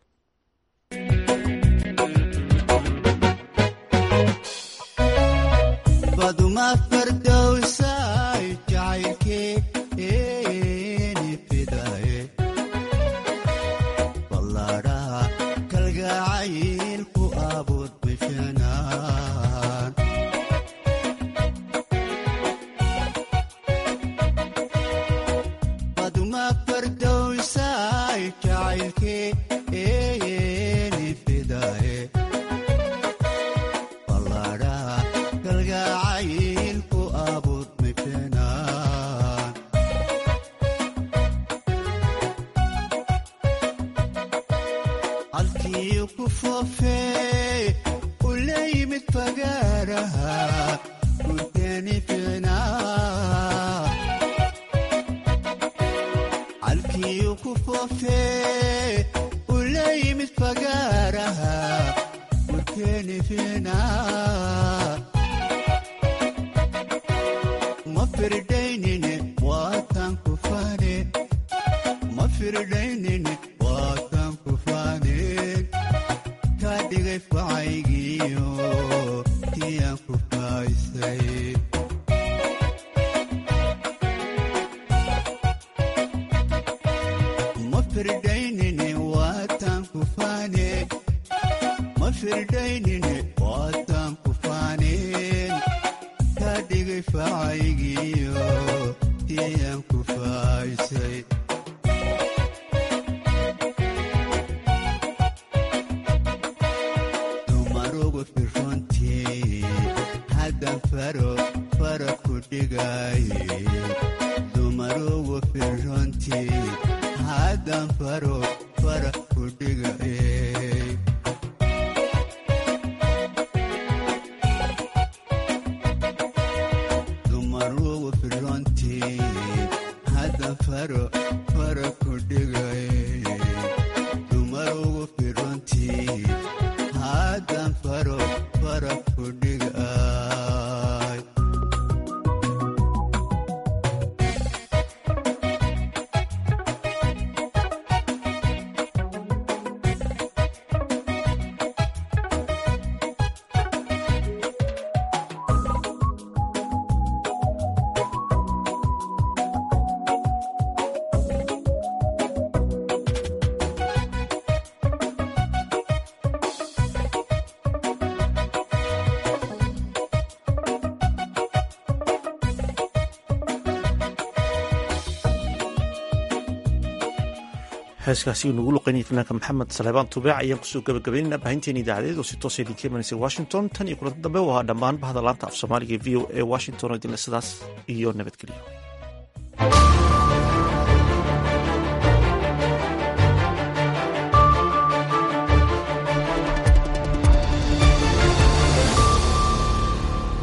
heeskaasi uu nagu luqaynayay fanaanka maxamed saleebaan tubeec ayaan kusoo gabagabaynayna baahinteena idaacadeed oo si toosa idinka imanaysa washington tan iyo kulanta dambe waa dhammaan bahda laanta af soomaaliga v o e washington oo idinle sidaas iyo nabadgelyo